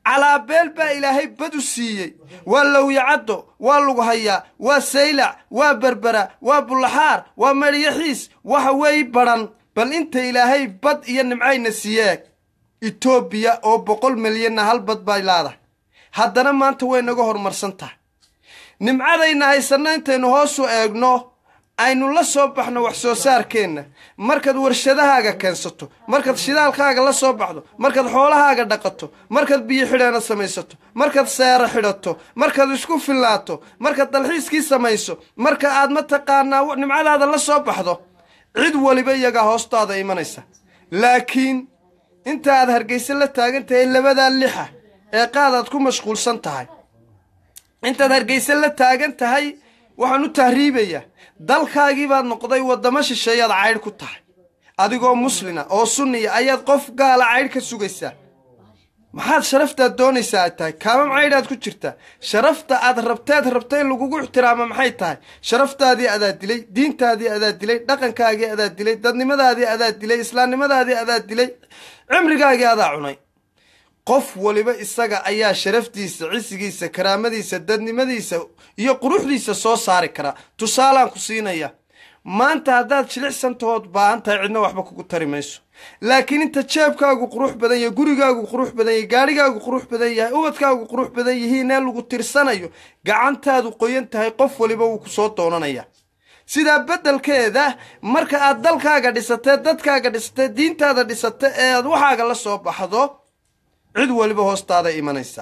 calaabeel baa ilaahay bad u siiyey waa lowyacaddo waa lughayaa waa saylac waa berbera waa bullaxaar waa medhyaxiis waxa weey badhan bal inta ilaahay bad iyo nimcayna siiyeeg etoobiya oo boqol milyanna hal bad bay leedahay haddana maanta way naga horumarsan tahay nimcadayna haysanno intaynu hoosu eegno aynu la soo baxno wax soo saarkeenna markaad warshadahaaga keensato markaad shidaalkaaga la soo baxdo markaad xoolahaaga dhaqato markaad biyo xidheena samaysato markaad seero xidhato markaad isku fillaato markaad dalxiiskii samayso marka aad mataqaanaa nimcadaada la soo baxdo cid waliba iyagaa hoostaada imanaysa laakiin inta aad hargeysa la taagan tahay labadaa lixa ee qaadaad ku mashquulsan tahay intaad hargeysa la taagan tahay waxaan u tahriibayaa dalkaagii baad noqday waddamo shisheeyaad caydh ku tahay adigoo muslina oo sunniya ayaad qof gaala caydh ka sugaysaa maxaad sharaftaad doonaysaa ay tahay kaamam caydhaad ku jirtaa sharafta aad rabteed rabta in lagugu ixtiraamo maxay tahay sharaftaadii adaa dilay diintaadii adaa dilay dhaqankaagii adaa dilay dadnimadaadii adaa dilay islaamnimadaadii adaa dilay cimrigaagii adaa cunay qof waliba isaga ayaa sharaftiisa cisigiisa karaamadiisa dadnimadiisa iyo quruxdiisa soo saari karaa tusaalaan ku siinaya maanta haddaad jilicsantahood baahan tahay cidna waxba kugu tari mayso laakiin inta jeebkaagu qurux badan yahay gurigaagu qurux badan yahay gaadhigaagu qurux badan yahay ubadkaagu qurux badan yihiin ee lagu tirsanayo gacantaadu qoyan tahay qof waliba wuu ku soo doonanaya sidaa beddelkeeda marka aad dalkaaga dhisatee dadkaaga dhisatee diintaada dhisata ee aad waxaaga la soo baxdo cid waliba hoostaada imanaysa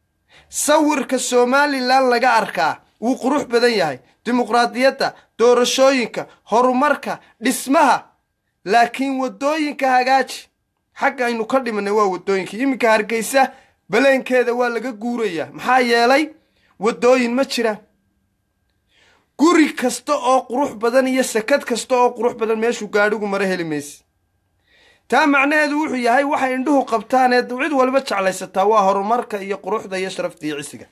sawirka somalilan laga arkaa wuu qurux badan yahay dimuqraadiyadda doorashooyinka horumarka dhismaha laakiin waddooyinka hagaaji xagga aynu ka dhimanay waa waddooyinka iminka hargeysa baleenkeeda waa laga guurayaa maxaa yeelay waddooyin ma jiraan guri kasta oo qurux badan iyo sakad kasta oo qurux badan meeshuu gaadhigu mara heli mayse taa macnaheedu wuxuu yahay waxay indhuhu qabtaan ee cid waliba jeclaysataa waa horumarka iyo quruxda iyo sharafta iyo cisiga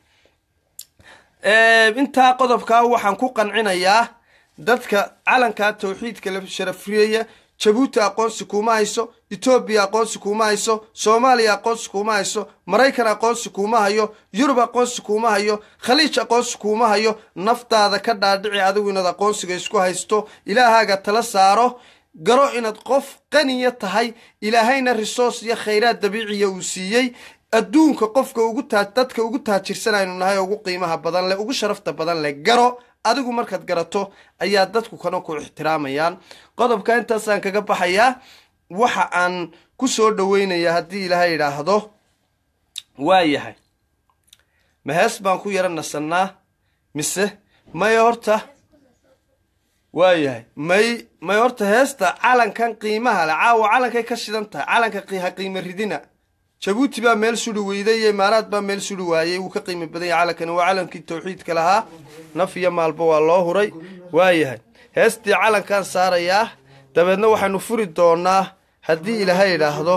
intaa qodobkaa waxaan ku qancinayaa dadka calankaa tawxiidka la sharafriyaya jabuuti aqoonsi kuuma hayso etoobiya aqoonsi kuuma hayso soomaaliya aqoonsi kuuma hayso maraykan aqoonsi kuuma hayo yurub aqoonsi kuuma hayo khaliij aqoonsi kuuma hayo naftaada ka dhaadhici adigu inaad aqoonsiga isku haysto ilaahaaga tala saaro garo inaad qof qaniya tahay ilaahayna risoos iyo khayraad dabiiciya uu siiyey adduunka qofka ugu taa dadka ugu taajirsan aynu nahay oo ugu qiimaha badan leh ugu sharafta badan leh garo adigu markaad garato ayaa dadku kana ku ixtiraamayaan qodobka intaasaan kaga baxayaa waxa aan ku soo dhoweynayaa haddii ilaahay idhaahdo waa yahay ma hees baan ku yara nasannaa mise maya horta waa yahay may may horta heesta calankan qiimaha leh caawa calankay ka shidan tahay calanka ha qiimo ridina jabuuti baa meel suri weyday iyo imaaraad baa meel suri waayey wuu ka qiimo badan yahay calankani waa calankii tawxiidka lahaa naf iyo maalba waa loo huray waa yahay heestii calankaan saarayaa dabeedna waxaanu furi doonaa haddii ilaahay idhaahdo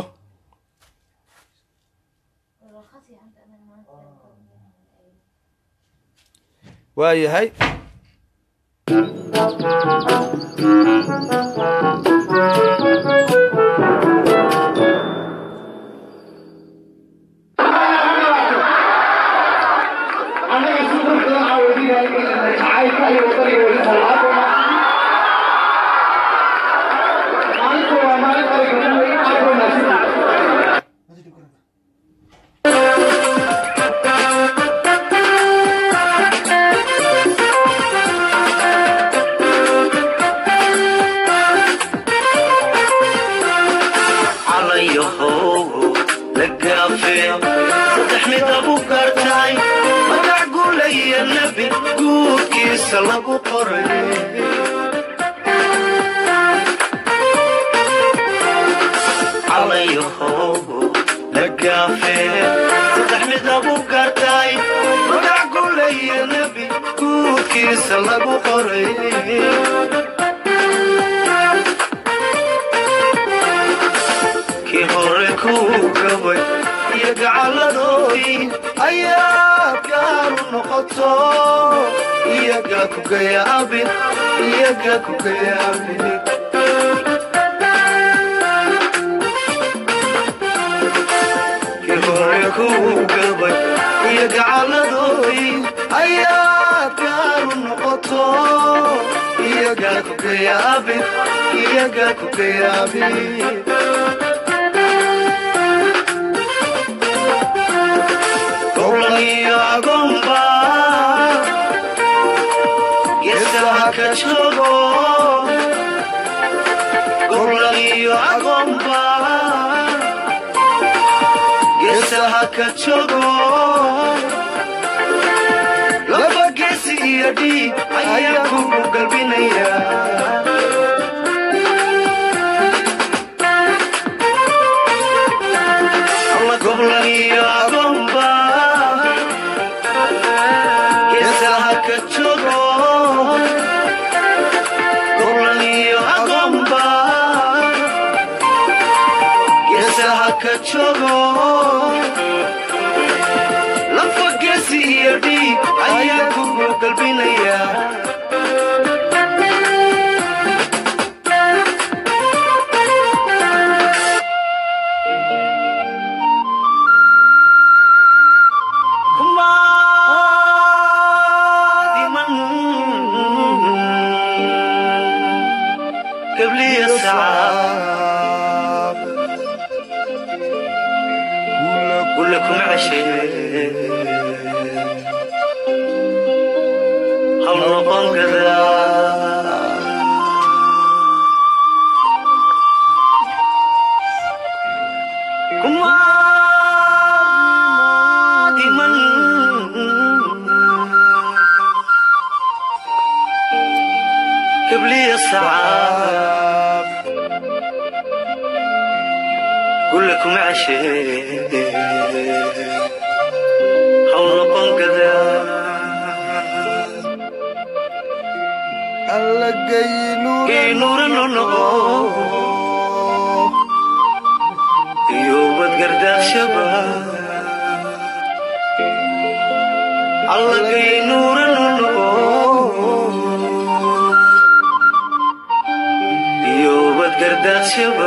waa yahay kuu gabay iyo gacaladooy ayaa gaaru noqoto iyagaa ku gayaabin iyagaa ku gayaabin gowlan iyo agoonba geesaha ka joogo gowlan iyo agoonba geesaha ka joogo laba geesi iyo dhiig ayaa kugu galbinaya alla goblan iyo agoonba geesaha ka joogo goblan iyo agoonba geesaha ka joogo lafa geesi iyo dhiig ayaa kugu galbinaya Kumadiman قبلي ساعة قول لكم عشيت هم نبان كذا كما ديمن قبلي الساعة قول لكم عشيت حول نبان كذا alla Geynuura no noqo. iyo badgardaashaba allagay nuuranu noqo iyo badgardaashaba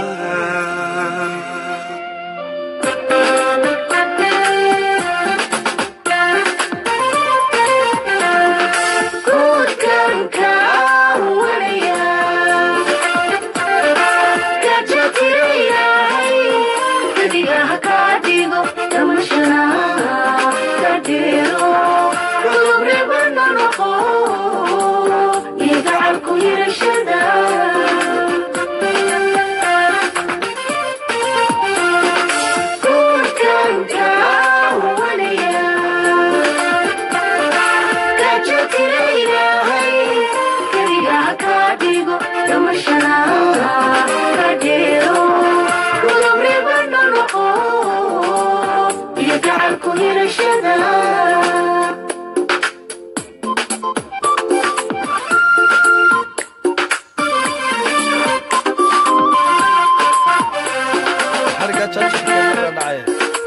xariga jajabka marka dhacaya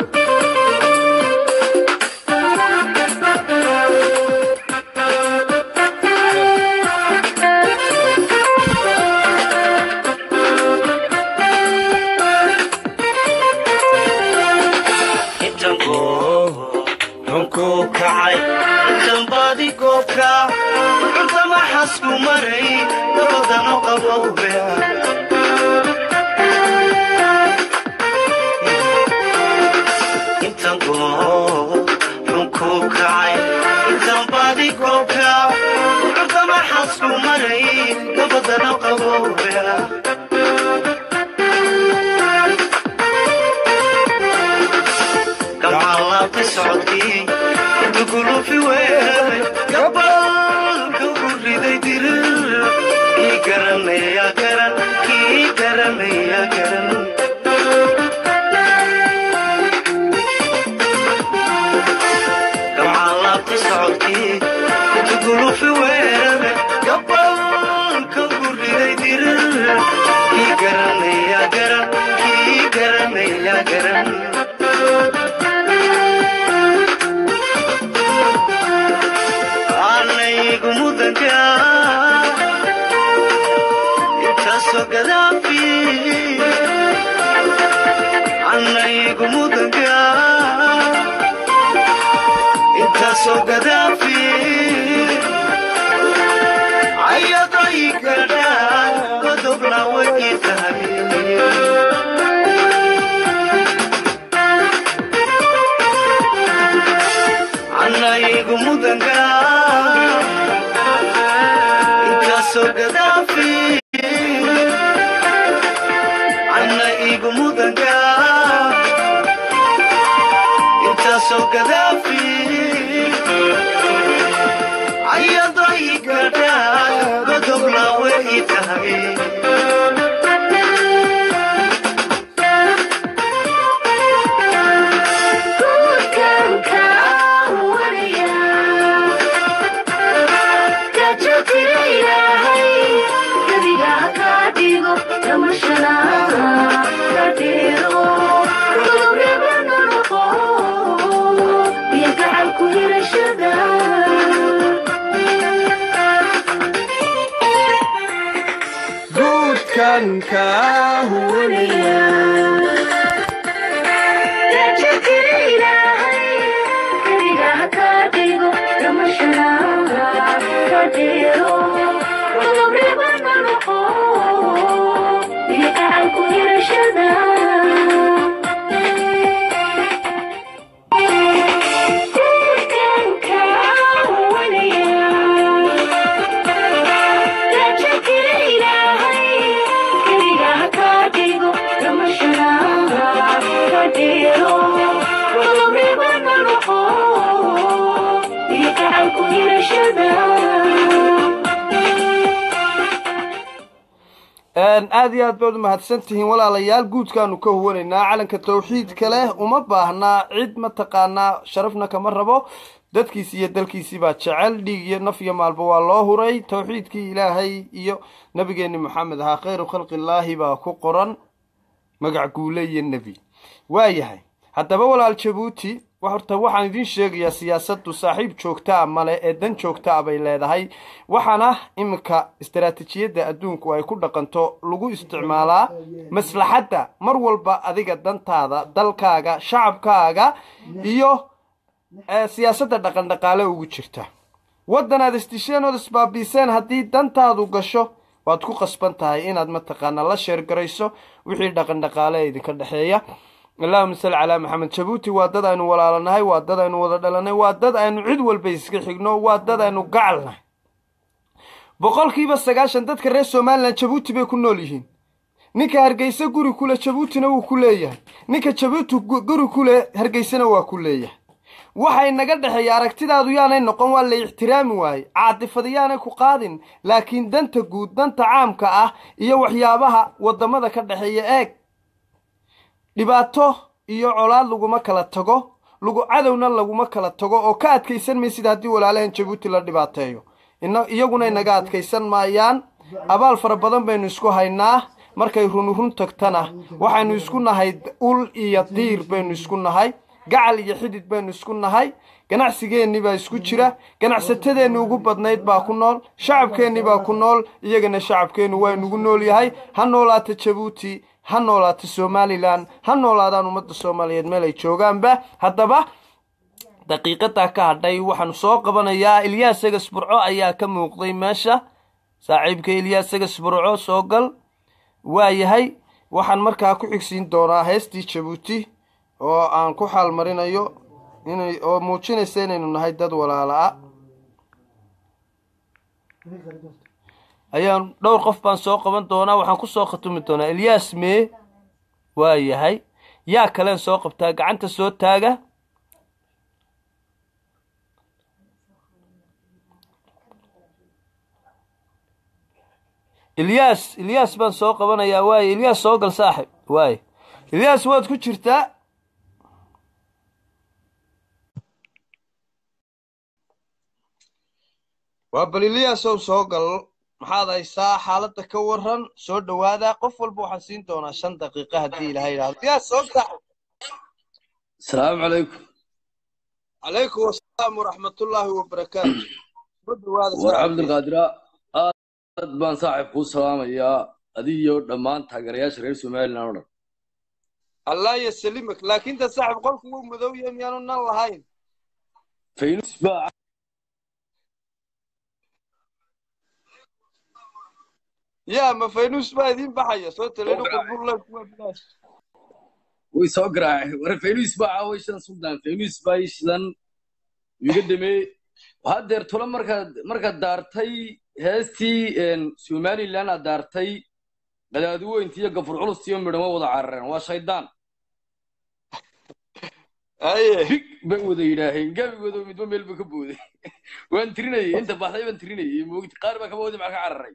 intan goob xunkuu kacay intan baadi goobka cuntama xasku maray dabadano qabowbe intan goob xunkuu kacay intan baadi goobka cuntama xasku maray dabadano qabowbe gamcalaabtay socodkii intu gulufi weeray gabalka u riday dirir kii garanaya garan kii garanaya garan gamcalaabtay socodkii intu gulufi weeray gabalka u riday dirir kii garanaya garan kii garanaya garan anaygu mudanka intaasoo gadaafi anaygu mudanka intaasoo gadaafi ayaday gadhaan godobna way ii tahay annaygu mudanga intaasoo gadaafi anna igu mudanga intaasoo gadaafi ayaday gadhaan godobna way ii tahay guudkan kaa huwanaya aad iyo aad baad u mahadsan tihiin walaalayaal guudkaanu ka huwanaynaa calanka tawxiidka leh uma baahnaa cid mataqaanaa sharafna kama rabo dadkiisi iyo dalkiisii baa jecel dhiig iyo naf iyo maalba waa loo huray tawxiidkii ilaahay iyo nabigeeni maxamed ahaa khayru khalqillaahi baa ku qoran magac guule iyo nebi waayahay haddaba walaal jabuuti horta waxaan idiin sheegayaa siyaasaddu saaxiib joogta a male ee dan joogta a bay leedahay waxaana iminka istaraatiijiyadda adduunku ay ku dhaqanto lagu isticmaalaa maslaxadda mar walba adiga dantaada dalkaaga shacabkaaga iyo siyaasadda dhaqan dhaqaale ugu jirta waddan aad isdisheen ood isbaabiiseen haddii dantaadu gasho waad ku qasban tahay inaad mataqaanaa la sheergarayso wixii dhaqan dhaqaale ee idinka dhexeeya allahuma salli calaa maxamed jabuuti waa dad aynu walaalanahay waa dad aynu wada dhalanay waa dad aynu cid walba iska xigno waa dad aynu gacalnahay boqolkiiba sagaashan dadka reer somalilan jabuuti bay ku nool yihiin ninka hargeysa guri kule jabuutina wuu ku leeyahay ninka jabuuti guri kule hargeysana waa ku leeyahay waxay naga dhexeeya aragtidaadu yaanay noqon waa la ixtiraami waaye caadifada yaanay ku qaadin laakiin danta guud danta caamka ah iyo waxyaabaha wadamada ka dhexeeya eeg dhibaato iyo colaad laguma kala tago lagu cadowna laguma kala tago oo ka adkaysan maysid haddii walaalahan jabuuti la dhibaateeyo iyaguna inaga adkaysan maayaan abaal fara badan baynu isku haynaa markay run run tagtana waxaynu isku nahay ul iyo diir baynu isku nahay gacal iyo xidid baynu isku nahay ganacsigeennii baa isku jira ganacsatadeenni ugu badnayd baa ku nool shacabkeennii baa ku nool iyagana shacabkeennu waa inugu nool yahay ha noolaata jabuuti ha noolaata somalilan ha noolaadaan ummadda soomaaliyeed meel ay joogaanba haddaba daqiiqadaa ka hadhay waxaanu soo qabanayaa ilyaas egas burco ayaa ka muuqday meesha saaxiibka ilyaas egas burco soo gal waa yahay waxaan markaa ku xigsiin doonaa heestii jabuuti oo aan ku xaalmarinayo inay oo muujinaysa inaynu nahay dad walaala-a ayaan dhowr qof baan soo qaban doonaa waxaan kusoo khatumi doonaa ilyaas mee waa yahay yaa kaleen soo qabtaa gacanta soo taaga ilyaas ilyaas baan soo qabanayaa waaye ilyaas soo gal saaxib waaye ilyaas waad ku jirtaa waa bal iliyaasow soo gal maxaad haysaa xaaladda ka waran soo dhowaada qof walba waxaan siin doonaa shan daqiiqa haddii ilaha yidhahdo iyaas soo gax asalaamu calaykum calaykum wasalaam waraxmatullaahi wabarakaatu soo dhowaada war cabdulqaadira aad baan saaxiib kuu salaamayaa adigiyo dhammaan taageerayaasha reer somalilan oo dhan allah yasalimak laakiin ta saaxib qolku wuu madow yahay miyaanu nan lahayn faynus baa yaa ma faynus baa idiin baxaya soo talenu qurbula kuma bilaash way soo garaacay war faynus baa caaway shan suldaan faynus baa ii shidan iga damee haddeer tula markaad markaad daartay heestii een, somaliland aad daartay qadaadiweynti iyo gafur culus iyo midhamo wada carareen waa shaydaan haye big bay wada yidhaaheen gabigooda midba meel ba ka booday waan tirinayay inta baxday baan tirinayay moogti qaar baa kaba wadi maxaa ka cararay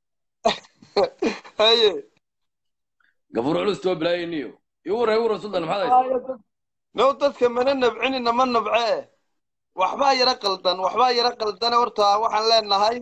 haye gafur culus waa bilaayeniyo igu waran igu waran suldan maxaad haysa now dadka mana nabcinina ma nabcee waxbaa yara qaldan waxbaa yara qaldane horta waxaan leenahay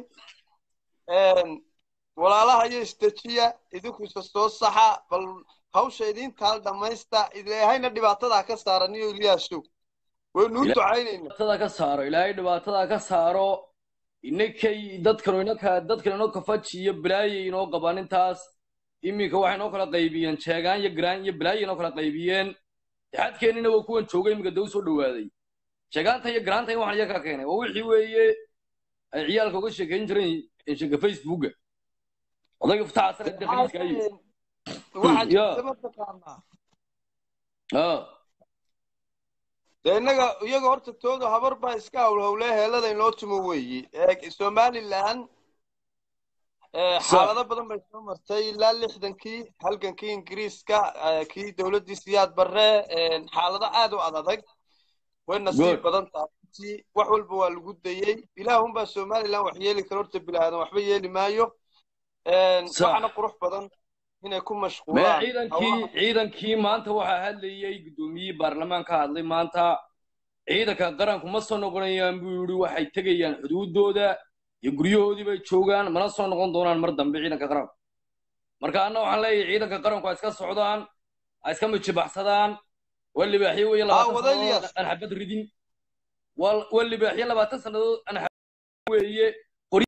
walaalaha iyo istajiya idinkuisa soo saxa bal hawsha idintaal dhammaysta ilaahayna dhibaatadaa ka saaran iyo ilyaasow waynu u ducaynayna dhibaatada ka saaro ilaahay dhibaatada ka saaro inakay dadkanu inaka dadkan inoo kafaji iyo bilaaye inoo qabaan intaas iminka waxay inoo kala qaybiyeen jeegaan iyo garaan iyo bilaaye inoo kala qaybiyeen xadkeennina waa kuwan jooga iminka dee u soo dhowaaday jeegaanta iyo garaanta in waxan iyaga ka keenay waa wixii weeye ay ciyaalka uga sheekayn jireen sheeka facebooka odayga fataxa sare dee khaliiska ayo waxaa Ya. jirta mataqaanaa ah dee innaga iyaga horta tooda habar baa iska howlhowle heelada inoo tumo weeyi ee somaliland ee, Sa- xaalado badan bay soo martay ilaa lixdankii halgankii ingiriiska ee, kii dowladdii siyaad barre ee, xaalado aad u adag way nasiib Good. badan tahay runtii. wax walba waa lagu dayey ilaahunbaa somaliland wax yeeli karo horta bilaadan waxba yeeli maayo Een, Sax. waxaana qurux badan inay ku mee mashquulaan ciidankii ciidankii maanta waxaa hadlayay guddoomiyihii baarlamaan ka hadlay maanta ciidanka qaranku ma soo noqonayaan buu yidhi waxay tegayaan xuduudooda iyo guryahoodii bay joogaan mana soo noqon doonaan mar dambe ciidanka qaranku marka anna waxaan leeyahay ciidanka qaranku ha iska socdaan ha iska mijibaxsadaan waa libaaxyo weeye labaatan wadayliyaas. sannadood aan xabad ridin waa waa libaaxyo labaatan sannadood aan xabad weeye qori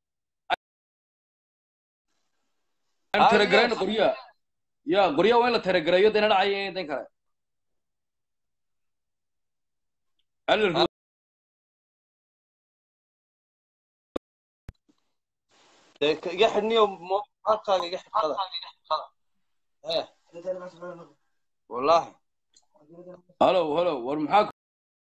aan Ah, taragarayno yes. qoryaha ya qoryaha waa in la taragareeyo dayna dhacaya dan kale Alla- dee ka- iga xidhniyo mo- halkaaga iga xidhada Eh, wallaahi halow halow war maxaa ku-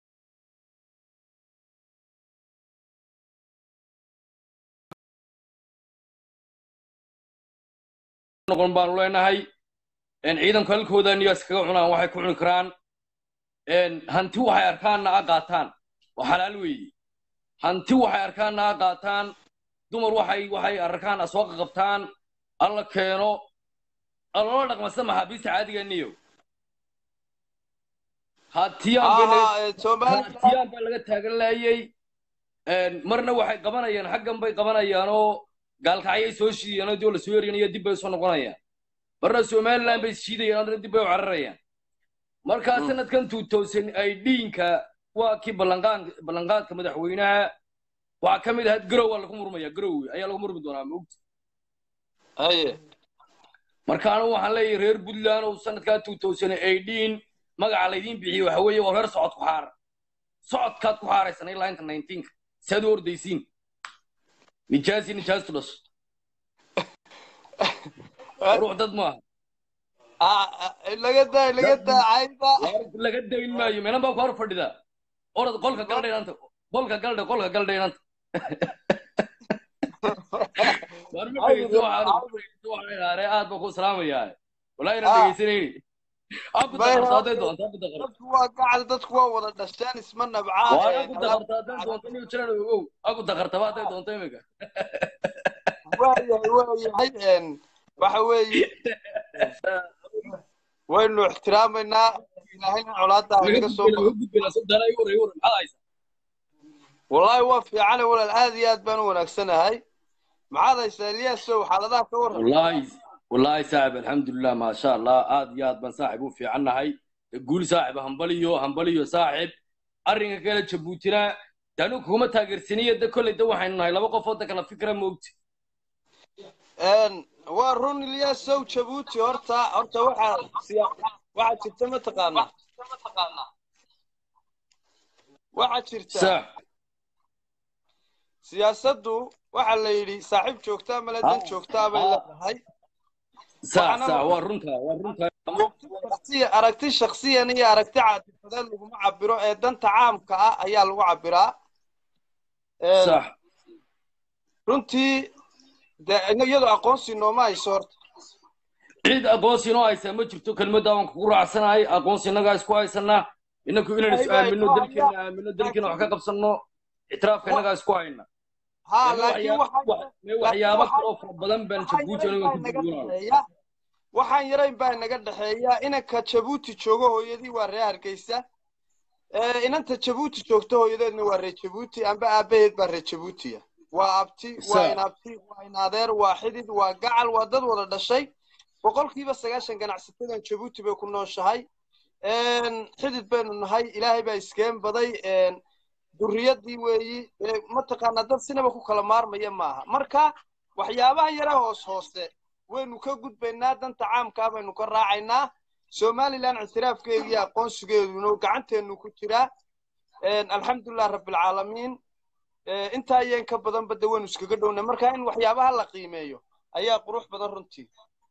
noqon baanu leenahay een, ciidanku halkooda niyo iskaga cunaan waxay ku cuni karaan een, hanti waxay arkaanna a qaataan waa xalaal weeye hanti waxay arkaanna a qaataan dumar waxay waxay arkaan a soo qaqabtaan alla keeno aloola dhaqma sida maxaabiista caadiga niyo hatiyaan bay laga aha ee, somaliland hatiyaan baa laga taagan laayay Een, marna waxay qabanayaan xaggan bay qabanayaan oo gaalkacyay soo shiidayaan oo dib la soo eryanaya dib bay soo noqonayaan marna somaliland bay shiidayaan haddana dib bay u cararayaan markaa Mm. sanadkan two thousand idinka waa kii ballanqaan ballanqaadka madaxweynaha waxaa ka mid ahayd garow waa lagu murmaya garow ayaa lagu murmi doonaa maogta haye markaana waxaan leeyahay reer puntland oo sanadkaa two thousand eighteen magaca laydiin bixiyey waxa weeye waa reer socod ku xaar socodkaad ku xaaraysan ilaa inta nineteenka si aad u ordaysiin nijaasi nijaastu dhasho ruux dad maaha Ah, ah, laga daa laga daa cayda Waar laga dayn maayo meelan baa ku hor fadhida orad qolka galdhay inanta qolka galdhay qolka galdhay inanta waar ma dhegeyso waxaan waxaan idhaare aad baan ku salaamayaa walaahi inaan Ah. dhegeysanayni aan ku Bay- daqarta hadday doonto aan ku daqarto dadku waa gacal dadku waa wada dhasheen isma nabcaan waa ee, aan ku daqarta hadday doonto inuu jiraan ogow aan ku daqartaba hadday doonto imika waayahay waayahay een, waxa weeye waynu ixtiraamaynaa ilaahayna colaada ha inaga soo baxo wallaahi waa fiicane walaal aad iyo aad baan u wanaagsanahay maxaad haysaa eliyaasow xaaladaha ka warran والله والله صاحب الحمد لله ما شاء الله آد ياد بن صاحب وفي عنهاي قول صاحب همبليو همبليو صاحب أرنك كلا جبوتنا دانو كوما تاجر سنية ده كل ده وحين هاي لما قفوت كلا فكرة موت Een, waa run ilyaasow jabuuti horta horta waxaa siya waxaa jirta mataqaanaa waxaa jirta sax siyaasaddu waxaa la yidhi saaxiib joogtaa male dan Ah, joogtaa bay ah. leedahay sax Waxaana sax marka- waa runta waa runta shakhsiya- aragti shakhsiyan iyo aragti caatifadeed laguma cabiro ee danta caamka ah ayaa lagu cabiraa Een, sax runtii dee iyadoo aqoonsi nooma hayso horta cid aqoonsi inoo haysaa ma jirto kelmadda waan kugu raacsanahay aqoonsi innagaa isku haysanaa inaku inaan is Ayba, aamino ayba, dalkeena ayba. aamino dalkeena wax ka qabsanno ictiraafka innagaa isku hayna haa Mee laakiin waxyaa- waxaa wa- mee waxyaabo waxaa- kaloo fara badan baan waxaan jabuuti yarayn aniga baa ku inaga duduwanaa dhexeeya waxaan yarayn baa inaga dhexeeya inanka jabuuti joogo hooyadii waa reer hargeysa ee inanta jabuuti joogto hooyadeedna waa reer jabuuti amba aabaheed baa reer jabuutiya waa abti waa Sa- inabti waa inadeer waa xidid waa gacal waa dad wada dhashay boqolkiiba sagaashan ganacsatadan jabuuti bay ku nooshahay Een, xidid baynu nahay ilaahay baa iskeen baday een, durriyadii weeyi ee, mataqaanaa dad sinaba ku kala maarmaya maaha marka waxyaabaha yara hoos hoose waynu ka gudbaynaa danta caamkaa baynu ka raacaynaa somalilan ictiraafkeedu iyo aqoonsigeeduna gacanteenu ku jiraa Een, alxamdulilah rabbilcaalamiin Ee, intaa iyo in ka badanba de waynu iskaga dhownay marka in waxyaabaha la qiimeeyo ayaa qurux badan runtii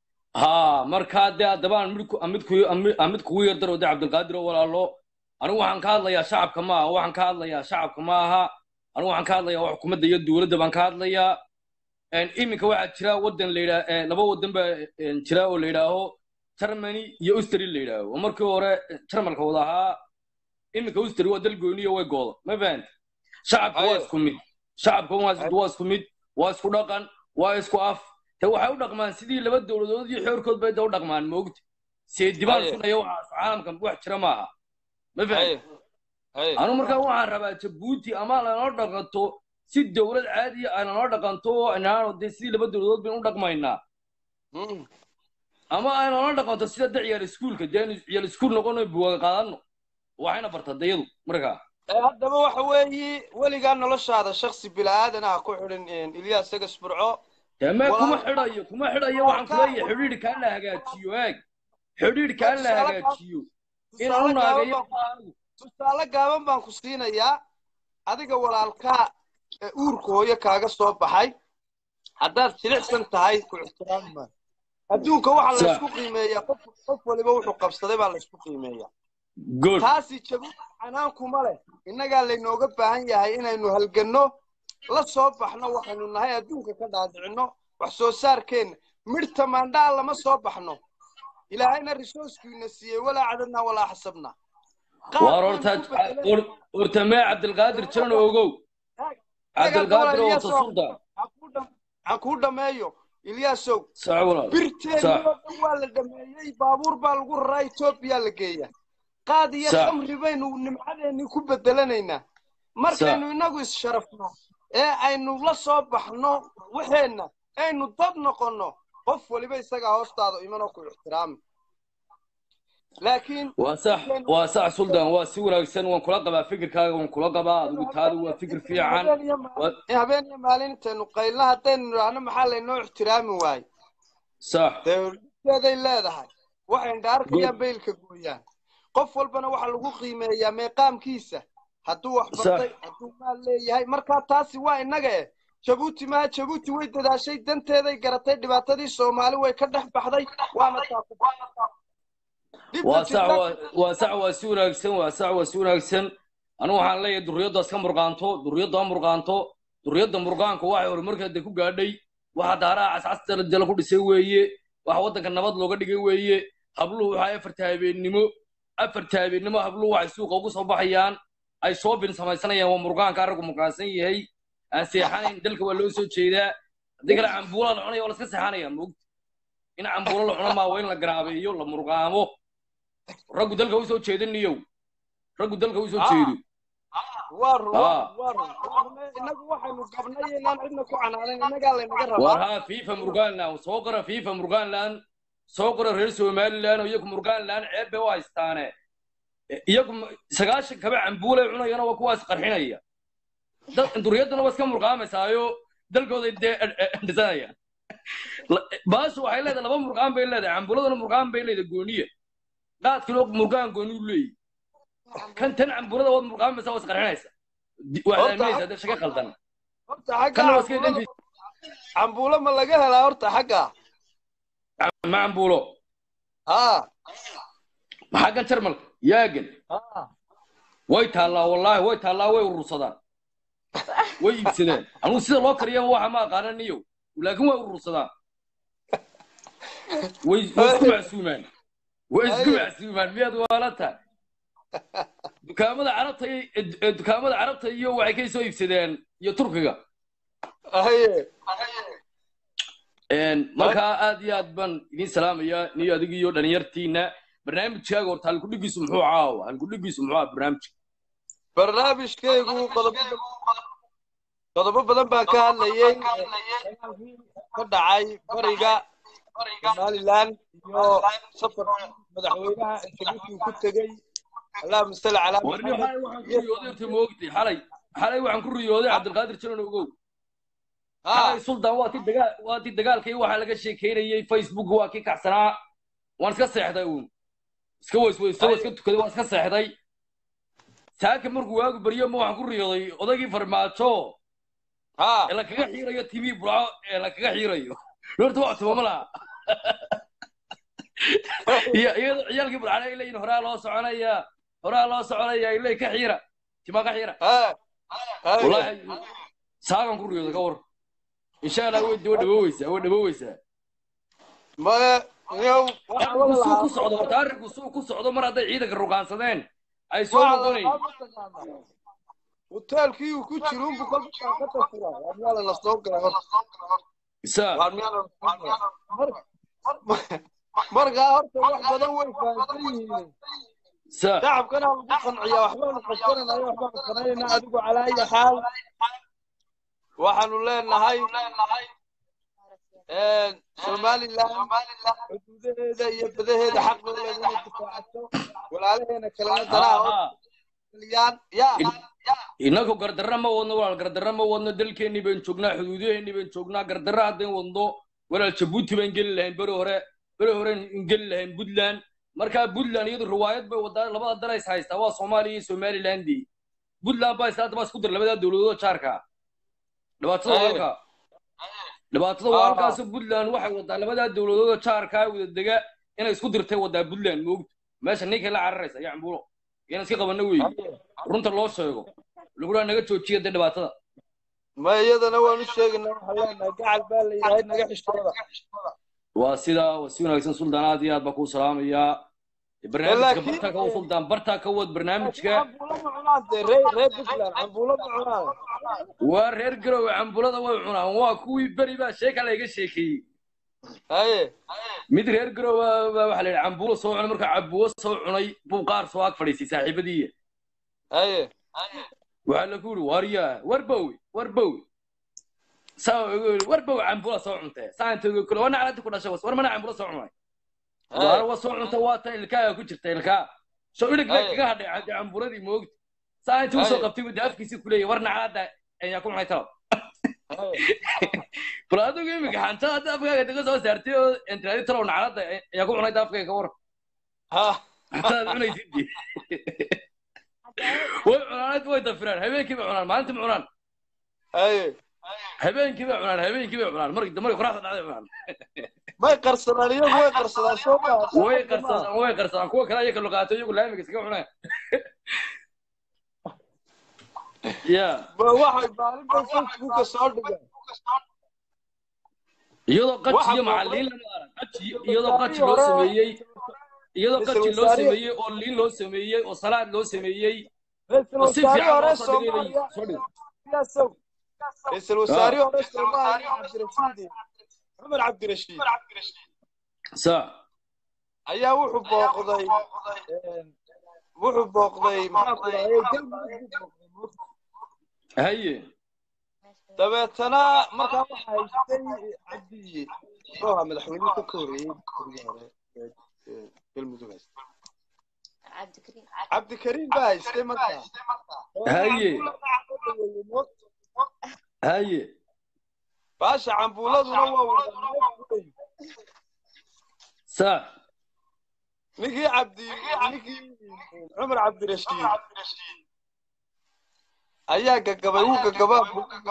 haa markaa dee haddaba aan mid ku- aan mid ku- aan mid- aan mid kugu yardaro de cabdilqaadir oo walaalo anigu waxaan ka hadlayaa shacabka ma aha waxaan ka hadlayaa shacabka ma aha anigu waxaan ka hadlayaa wax xukuumadda iyo dowladda baan ka hadlayaa Een, iminka waxaa jira waddan la yidhaa ee, laba waddan baa een, jira oo la yidhaaho germany iyo ustri la yidhaaho oo markii hore jarmalka wada ahaa iminka ustri waa dal gooniyo way gooda ma fahanta shacabka waa Haye. isku mid shacabka waa is- waa isku mid waa isku dhaqan waa isku af te waxay u dhaqmaan sidii laba dowladood iyo xoorkood bay da u dhaqmaan moogta seedibaan Haye. sunaya waxaas caalamkan wax jira maaha ma fahanta haye haye anu markaa waxaan rabaa jabuuti ama lanoo dhaqanto si dowlad caadiya ay lanoo dhaqanto oo inaano dee sidii laba dowladood baynu u dhaqmaynaa Mm. ama ay lanoo dhaqanto sida de ciyaal iskuulka dee aynu ciyaal iskuul noqono buwaga qaadano waxayna barta dayadu markaa Ee, haddaba waxa weeyi weligaa noloshaada shaksi bilaadan ah ku xidhin ilyaas sagas burco dee mee kuma Walaal- xidhayo kuma xidhayo waxaan kuleeyahay xidhiidhkaa la hagaajiyo eeg xidhiidhkaa la Tusaale- hagaajiyo in tusaale anu gaaban naagayo baan- tusaale gaaban baan ku siinayaa adiga walaalkaa ee uurka hooyo kaaga soo baxay haddaad jilicsan tahay ku ixtiraami maayo adduunka waxaa Sa- laysku qiimeeyaa qof qof waliba wuxuu qabsaday baa laysku qiimeeyaa good taasi jabuuti canaankuma leh innagaa laynooga baahan yahay inaynu halganno la soo baxno waxaynu nahay adduunka ka dhaadhicinno wax soo saarkeenna midh tamaandhaa lama soo baxno ilaahayna risooskiina siiyey walaa cadadnaa walaa xasabnaa waar horta hor- horta mee cabdilqaadir jiran ogow cabdilqaadir oo wata suldan aan kuu dhammeeyo ilyaasow sax walaal birteedii Sax. oo dhan waa la dhameeyey baabuur baa lagu raraa etoobiya la geeya qaad iyo Sax. khamri baynu nimcadeennii ku bedelanaynaa markaynu innagu is-sharafno ee aynu la soo baxno waxeenna aynu dad noqonno qof waliba isagaa hoostaada imanoo ku ixtiraami laakiin waa sax waa sax suldan waa si wanaagsan waan kula qabaa fikirkaaga waan kula qabaa adigu taadu waa fikir fiican habeen iyo maalin- habeen iyo maalin intaynu qaylna haddaynu nidhaahno maxaa laynoo ixtiraami waaye sax dowladeeday leedahay waxay indhaarkayaan baylka gooyaan qof walbana waxaa lagu qiimeeyaa meeqaamkiisa hadduu wax bartay hadduu maal leeyahay markaa taasi waa innaga eh jabuuti maha jabuuti way dadaashay danteeday garatay dhibaatadii soomaali way ka dhex baxday waana taa ku Dhibka waa sax jirta- waa waa sax waa si wanaagsan waa sax waa si wanaagsan anigu waxaan leeyahay durriyaddaas ka murqaanto durriyadda ha murqaanto durriyadda murqaanku waxay horumarkeeda ku gaadhay waxa daaraha cascasta jala ku dhisay weeye waxa waddanka nabad looga dhigay weeye habluhu waxaa afarta habeennimo afarta habeennimo habluhu waxay suuqa ugu soo baxayaan ay shoobin samaysanayaan waa murqaanka arraggu murqaansan yahay aan seexanayn dalka waa loo soo jeedaa haddii kale cambuula la cunaya waa la iska seexanaya moogta in cambuulo la cuno maa waa in la garaabeeyo la murqaamo raggu dalka u soo jeediniyow raggu dalka u soo Ah. jeedo waa run Ah. waa run waa run innagu waxaynu qabnay inaan cidna ku canaanan innagaa laynaga war rabaa haa fifa murgaanland soo qora fifa murgaanland soo qora reer somaliland oo iyagu murgaanland ceeb bay u haystaane iyagu ma- sagaashan kaba cambuulay cunayana waa kuwaas qarxinaya dad duriyadana waa iska murqaamaysaayoo dalkooday dee dhisanayaan baashu waxay leedahay laba murqaan bay leedahay cambuuladana murqaan bay leedahay gooniya qaadkina murgaan gooni u leeyahy kan tan cambuulada waad murqaamaysa waa isqarxinaysa Di- waxaad Horta- aaminaysaa dee shaqa qaldan horta xagga Kana waa iska cambuulada- dembi. cambuulo ma laga helaa horta xagga ma cambuulo ha xaggan jarmalka yaagan ha way taallaa wallaahi way taallaa way urursadaan way iibsadeen anugu sida loo kariyaba waxa ma aqaanan niyow laakiin way urursadaan way way isku macsuumaan way isku Aye. macsuumaan miyaad waala tahay dukaamada carabta iyo eh, dukaamada carabta iyo waxay kay soo iibsadeen iyo turkiga haye Een, markaa aad iyo aad baan idin salaamayaa niyo adiga iyo dhalinyartiina barnaamijkaaga horta halkudhigiisu muxuu caawa halkudhigiisu muxuu ah barnaamijka barnaamijkaygu qodobo qodobo badan baan ka hadlayay ka dhacay bariga somaliland iyo safar madaxweynaha intabuutii ku tegey allahuma salli calaa warni xalay waxaan ku riyooday inta moogtay xalay xalay waxaan ku riyooday cabdilqaadir jalan ogow xalay sultan waa ti dagaal waa ti dagaalkii waxaa laga sheekeynayay facebook waa kii kacsanaa waan iska seexday uun iska weysweysto waa iska tukaday waan iska seexday saaka markuu waagu baryo ma waxaan ku riyooday odaygii farmaajo ha ee la kaga xiirayo tv burco ee la kaga xiirayo horta waa tumama laha iyo iyadoo ciyaalkii burcana ay leeyihin horaa loo soconaya horaa loo soconaya ay leeyihin ka xiira timaa ka xiira ha wallaahi saagan ku riyooda ka war insha allah way way dhabooweysaa way dhabooweysaa ma yow arrinku suu ku socdo horta arrinku suu ku socdo mar hadday ciidanka ruqaansadeen ay soo noqonayn hoteelkii uu ku jiro unbu kolka ka fura waa miyaa la soo galay horta isaa waa miyaa la soo galay markaa horta wax badan way fahamsan yihiin isaa shacabkana lagu qanciyaa waxbaanu qabsananayo waxbaanu qanayna adigu calaa ayi xaal waxaanu leenahay somaliland xuduudaheeda iyo badaheeda xaqooda inay difaacato walaalaheena kalena danaha haa horyaan ya innagu gardarra ma wadno walaal gardarra ma wadno dalkeennii baan joognaa xuduudaheennii baan joognaa gardarra haddayn wadno walaal jabuuti baan geli lahayn beri hore beri hore in geli lahayn puntland markaa puntland iyadu riwaayad bay wadaa labada dalays haystaa waa soomaaliya iyo somalilandii puntland baa isla hadda isku dir labadaa dowladood jaarka dhibaatada waa Aye. halkaa dhibaatada waa halkaasoo puntland waxay wadaa labadaa dowladood jaarka wada dega inay isku dirtay wadaa puntland moogta meesha ninkay la cararaysa iyo cambuulo inaan iska qabanno weeye runta loo sheego laguna naga joojiya dee dhibaatada ma iyadana waanu sheegaynaa waxaan leenahay gacal baa la yidhahay naga xishooda waa sidaa waa si wanaagsan suldaan aad iyo aad baa kuu salaamayaa barnaamijka Laakiin- bartaa ka wad suldaan bartaa ka wad barnaamijka cambuulo ma cunaan dee ree ree puntland cambuulo ma cunaan waa reer garowe cambulada way cunaan waa kuwii beri baa sheeka layga sheekeeyey haye mid reer garowe baa waxaa la yidhi cambuulo soo cunay markaa cabuwo soo cunay buu qaar soo ag fadhiisay saaxiibadiiya haye waxaa lagu yidhi waryaa warbowe warbowe saa ugu yidhi warbowe cambula soo cuntee saanta ugu kule wana calanta ku dhashay was war mana cambula soo cunay waana waa soo cunta waa tan ilkaaga ku jirta ilkaa soo ilig Aye. kaga hadhay cadde cambuladii moogta saa intii usoo Aye. qabtay buu dee afkiisii kuleeyay warna calada ayaa ku cunay talo haye bal adigu imika xanta hadda afkaaga daga soo saartay oo intiraadi talow nacalada ayaa ku cunay afkaaga ka war ha xantaad cunaysid way cunaan way dafiraan habeenkii bay cunaan maalintii ma cunaan haye habeenkii bay cunaan habeenkii bay cunaan markii markii qoraxda dhacday cunaan may qarsadaan iyagu way qarsadaan soo maa way qarsadaan way qarsadaan kuwa kale ayaga luqaato iyagu laamiga iskaga cunaan ya ba waxay maalin bay facebooka soo dhigaan iyadoo qaji Waxa iyo muuqda- macalliin lama arag qaji iyadoo qaji loo sameeyey iyadoo qaji loo sameeyey oo liin loo sameeyey oo salaad loo sameeyey ra-iisul oo si wasaare fiican hore loo soo dhigay soomaaliya soo dhig siyaasow ra-iisul wasaare hore soomaaliya cabdirashiid cumar cabdirashiid sa ayaa wuxuu booqday een, wuxuu booqday maxaa ku dhahayay galmudug buu booqday haye dabeetana markaa waxa haystay cabdi muxuu ahaa madaxweynihii ka koreeyey kurigii hore ee ee galmudug haystay cabdikariim baa haystay markaa haye haye baasha cambuuladuna waa wada sa ninkii cabdi ninkii cumar cabdirashiid ayaa gagabay wuu gagabaa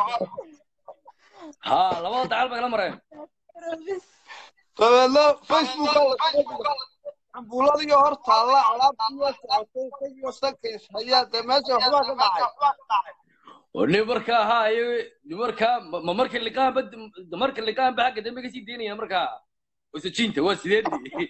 ha labada dacal bay la mareen dabeedna facebook cambuuladii hor taalla alaabtii waa socotay isagii sankays hayaa dee meesha waxbaa ka dhacay oo nin markaa ha ay nin markaa ma ma marka liqaanba marka liqaanba xagga dambe kasii daynaya markaa wasajinta waa sideedii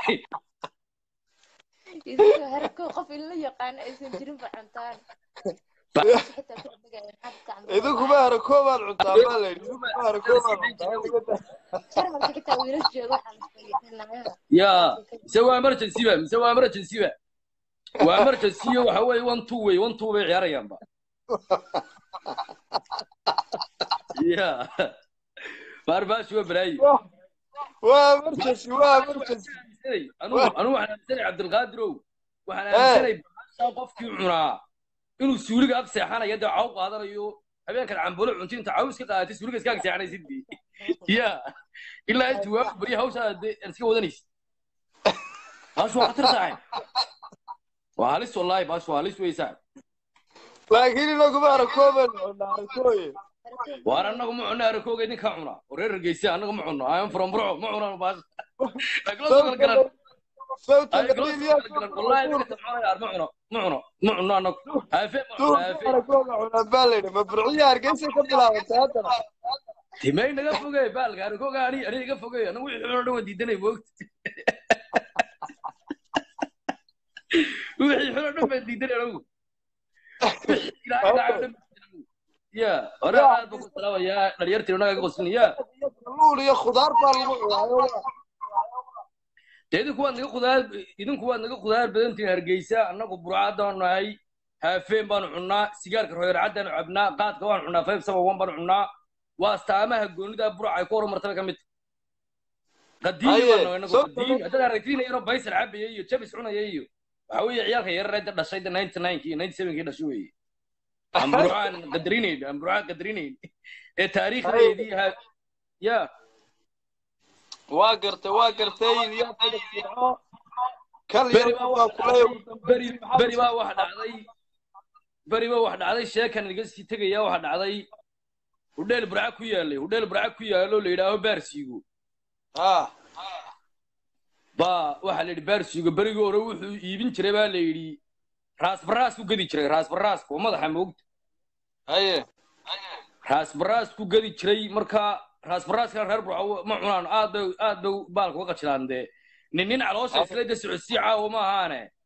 idinka harko qof in la yaqaano aysan jirin ba cuntaan xitaa ku dhigaya maxaa ka idinkuma harakoobaad cuntaa baa layidhi idinkuma harakoobaad cuntaa jarmalka xitaa wiilas jooga waxaa la fariisanaya ya mise waa emergency ba mise waa emergency ba waa emergency iyo waxa weeye one two way one two bay ciyaarayaanba ya maarbaashi waa balaayi waa emergency waa emergency anugu anugu waxaan aaminsanay cabdilqaadirow waxaan aaminsanay baashaa qofkii cunaa inuu suuliga ag seexanayo dee caw qaadanayo habeenkan cambulo cunti inta caw iska qaadatay suuliga iska ag seexanaysid bi ya ilaa intuu waa bariya hawshaa dee aan iska wadanaysid baashu waa khatar tahay waa halis wallaahi baashu waa halis weysaa laakiin inaguma harakoobaad cunaa harakooye waar annagu ma cunno arakooga idinkaa cuna oo reer hargeysa annagu ma cunno ayaan furan burco ma cunano baasha aglo soo kala garan sawta aglo soo kala garan wallaahi idinka soconayaar ma cuno ma cuno ma cunno annagu haafe ma cuno haafe harakooga cunaa baa layidhi ma burciya hargeysa ka bilaabatay haddana timay naga fogey baalka arakooga ani ani iga fogey anagu wixii cunoo dhan waan diidanay moogta wixii cunoo dhan baan diidanay anagu wixii ilaahay ilaahay dhan ya hore aad baan ku salaabayaa dhalinyartii inaga ka qoslin ya kalluun iyo khudaar baa lagu cunaayo dee idinku waad naga khudaar idinku waad naga khudaar badantihin hargeysa annagu burcaddaanu nahay haafeen baanu cunnaa sigaarka royarcaddaanu cabnaa qaadka waanu cunnaa five seven one baanu cunnaa waa astaamaha goonida burca ay ku horumartaba ka mid qadiimi Haye, baanu inagu soo qadiimi haddaad aragtiin yaroo baysal cabaya iyo jabis cunaya iyo waxa weeye ciyaalka yareeda dhashay de ninety ninekii ninety sevenkii dhashay weeye aan burcaan qadarinayn aan burcaan qadarinayn ee taariikhdeedii ha ya waa gartay waa gartay yaa kala fiico kal beri yar baa baa wax kulay dhacday beri beri baa wax dhacday beri baa wax dhacday sheekan iga sii tegaya waxa dhacday hudheel burca ku yaalay hudheel burca ku yaalo la yidhaaho baarsiigo ha baa waxaa la yidhi baarsiigo berigii hore wuxuu iibin jiray baa la yidhi raasbaraas ku gedi jiray raasbaraaska oo madaxa moogta haye raasbaraas ku gedi jiray marka raasbaraaska reer burco ma cunaan aad bay aad bay baalka uga qajilaan dee nin nin caloosha isla de socodsii caawo ma ahaane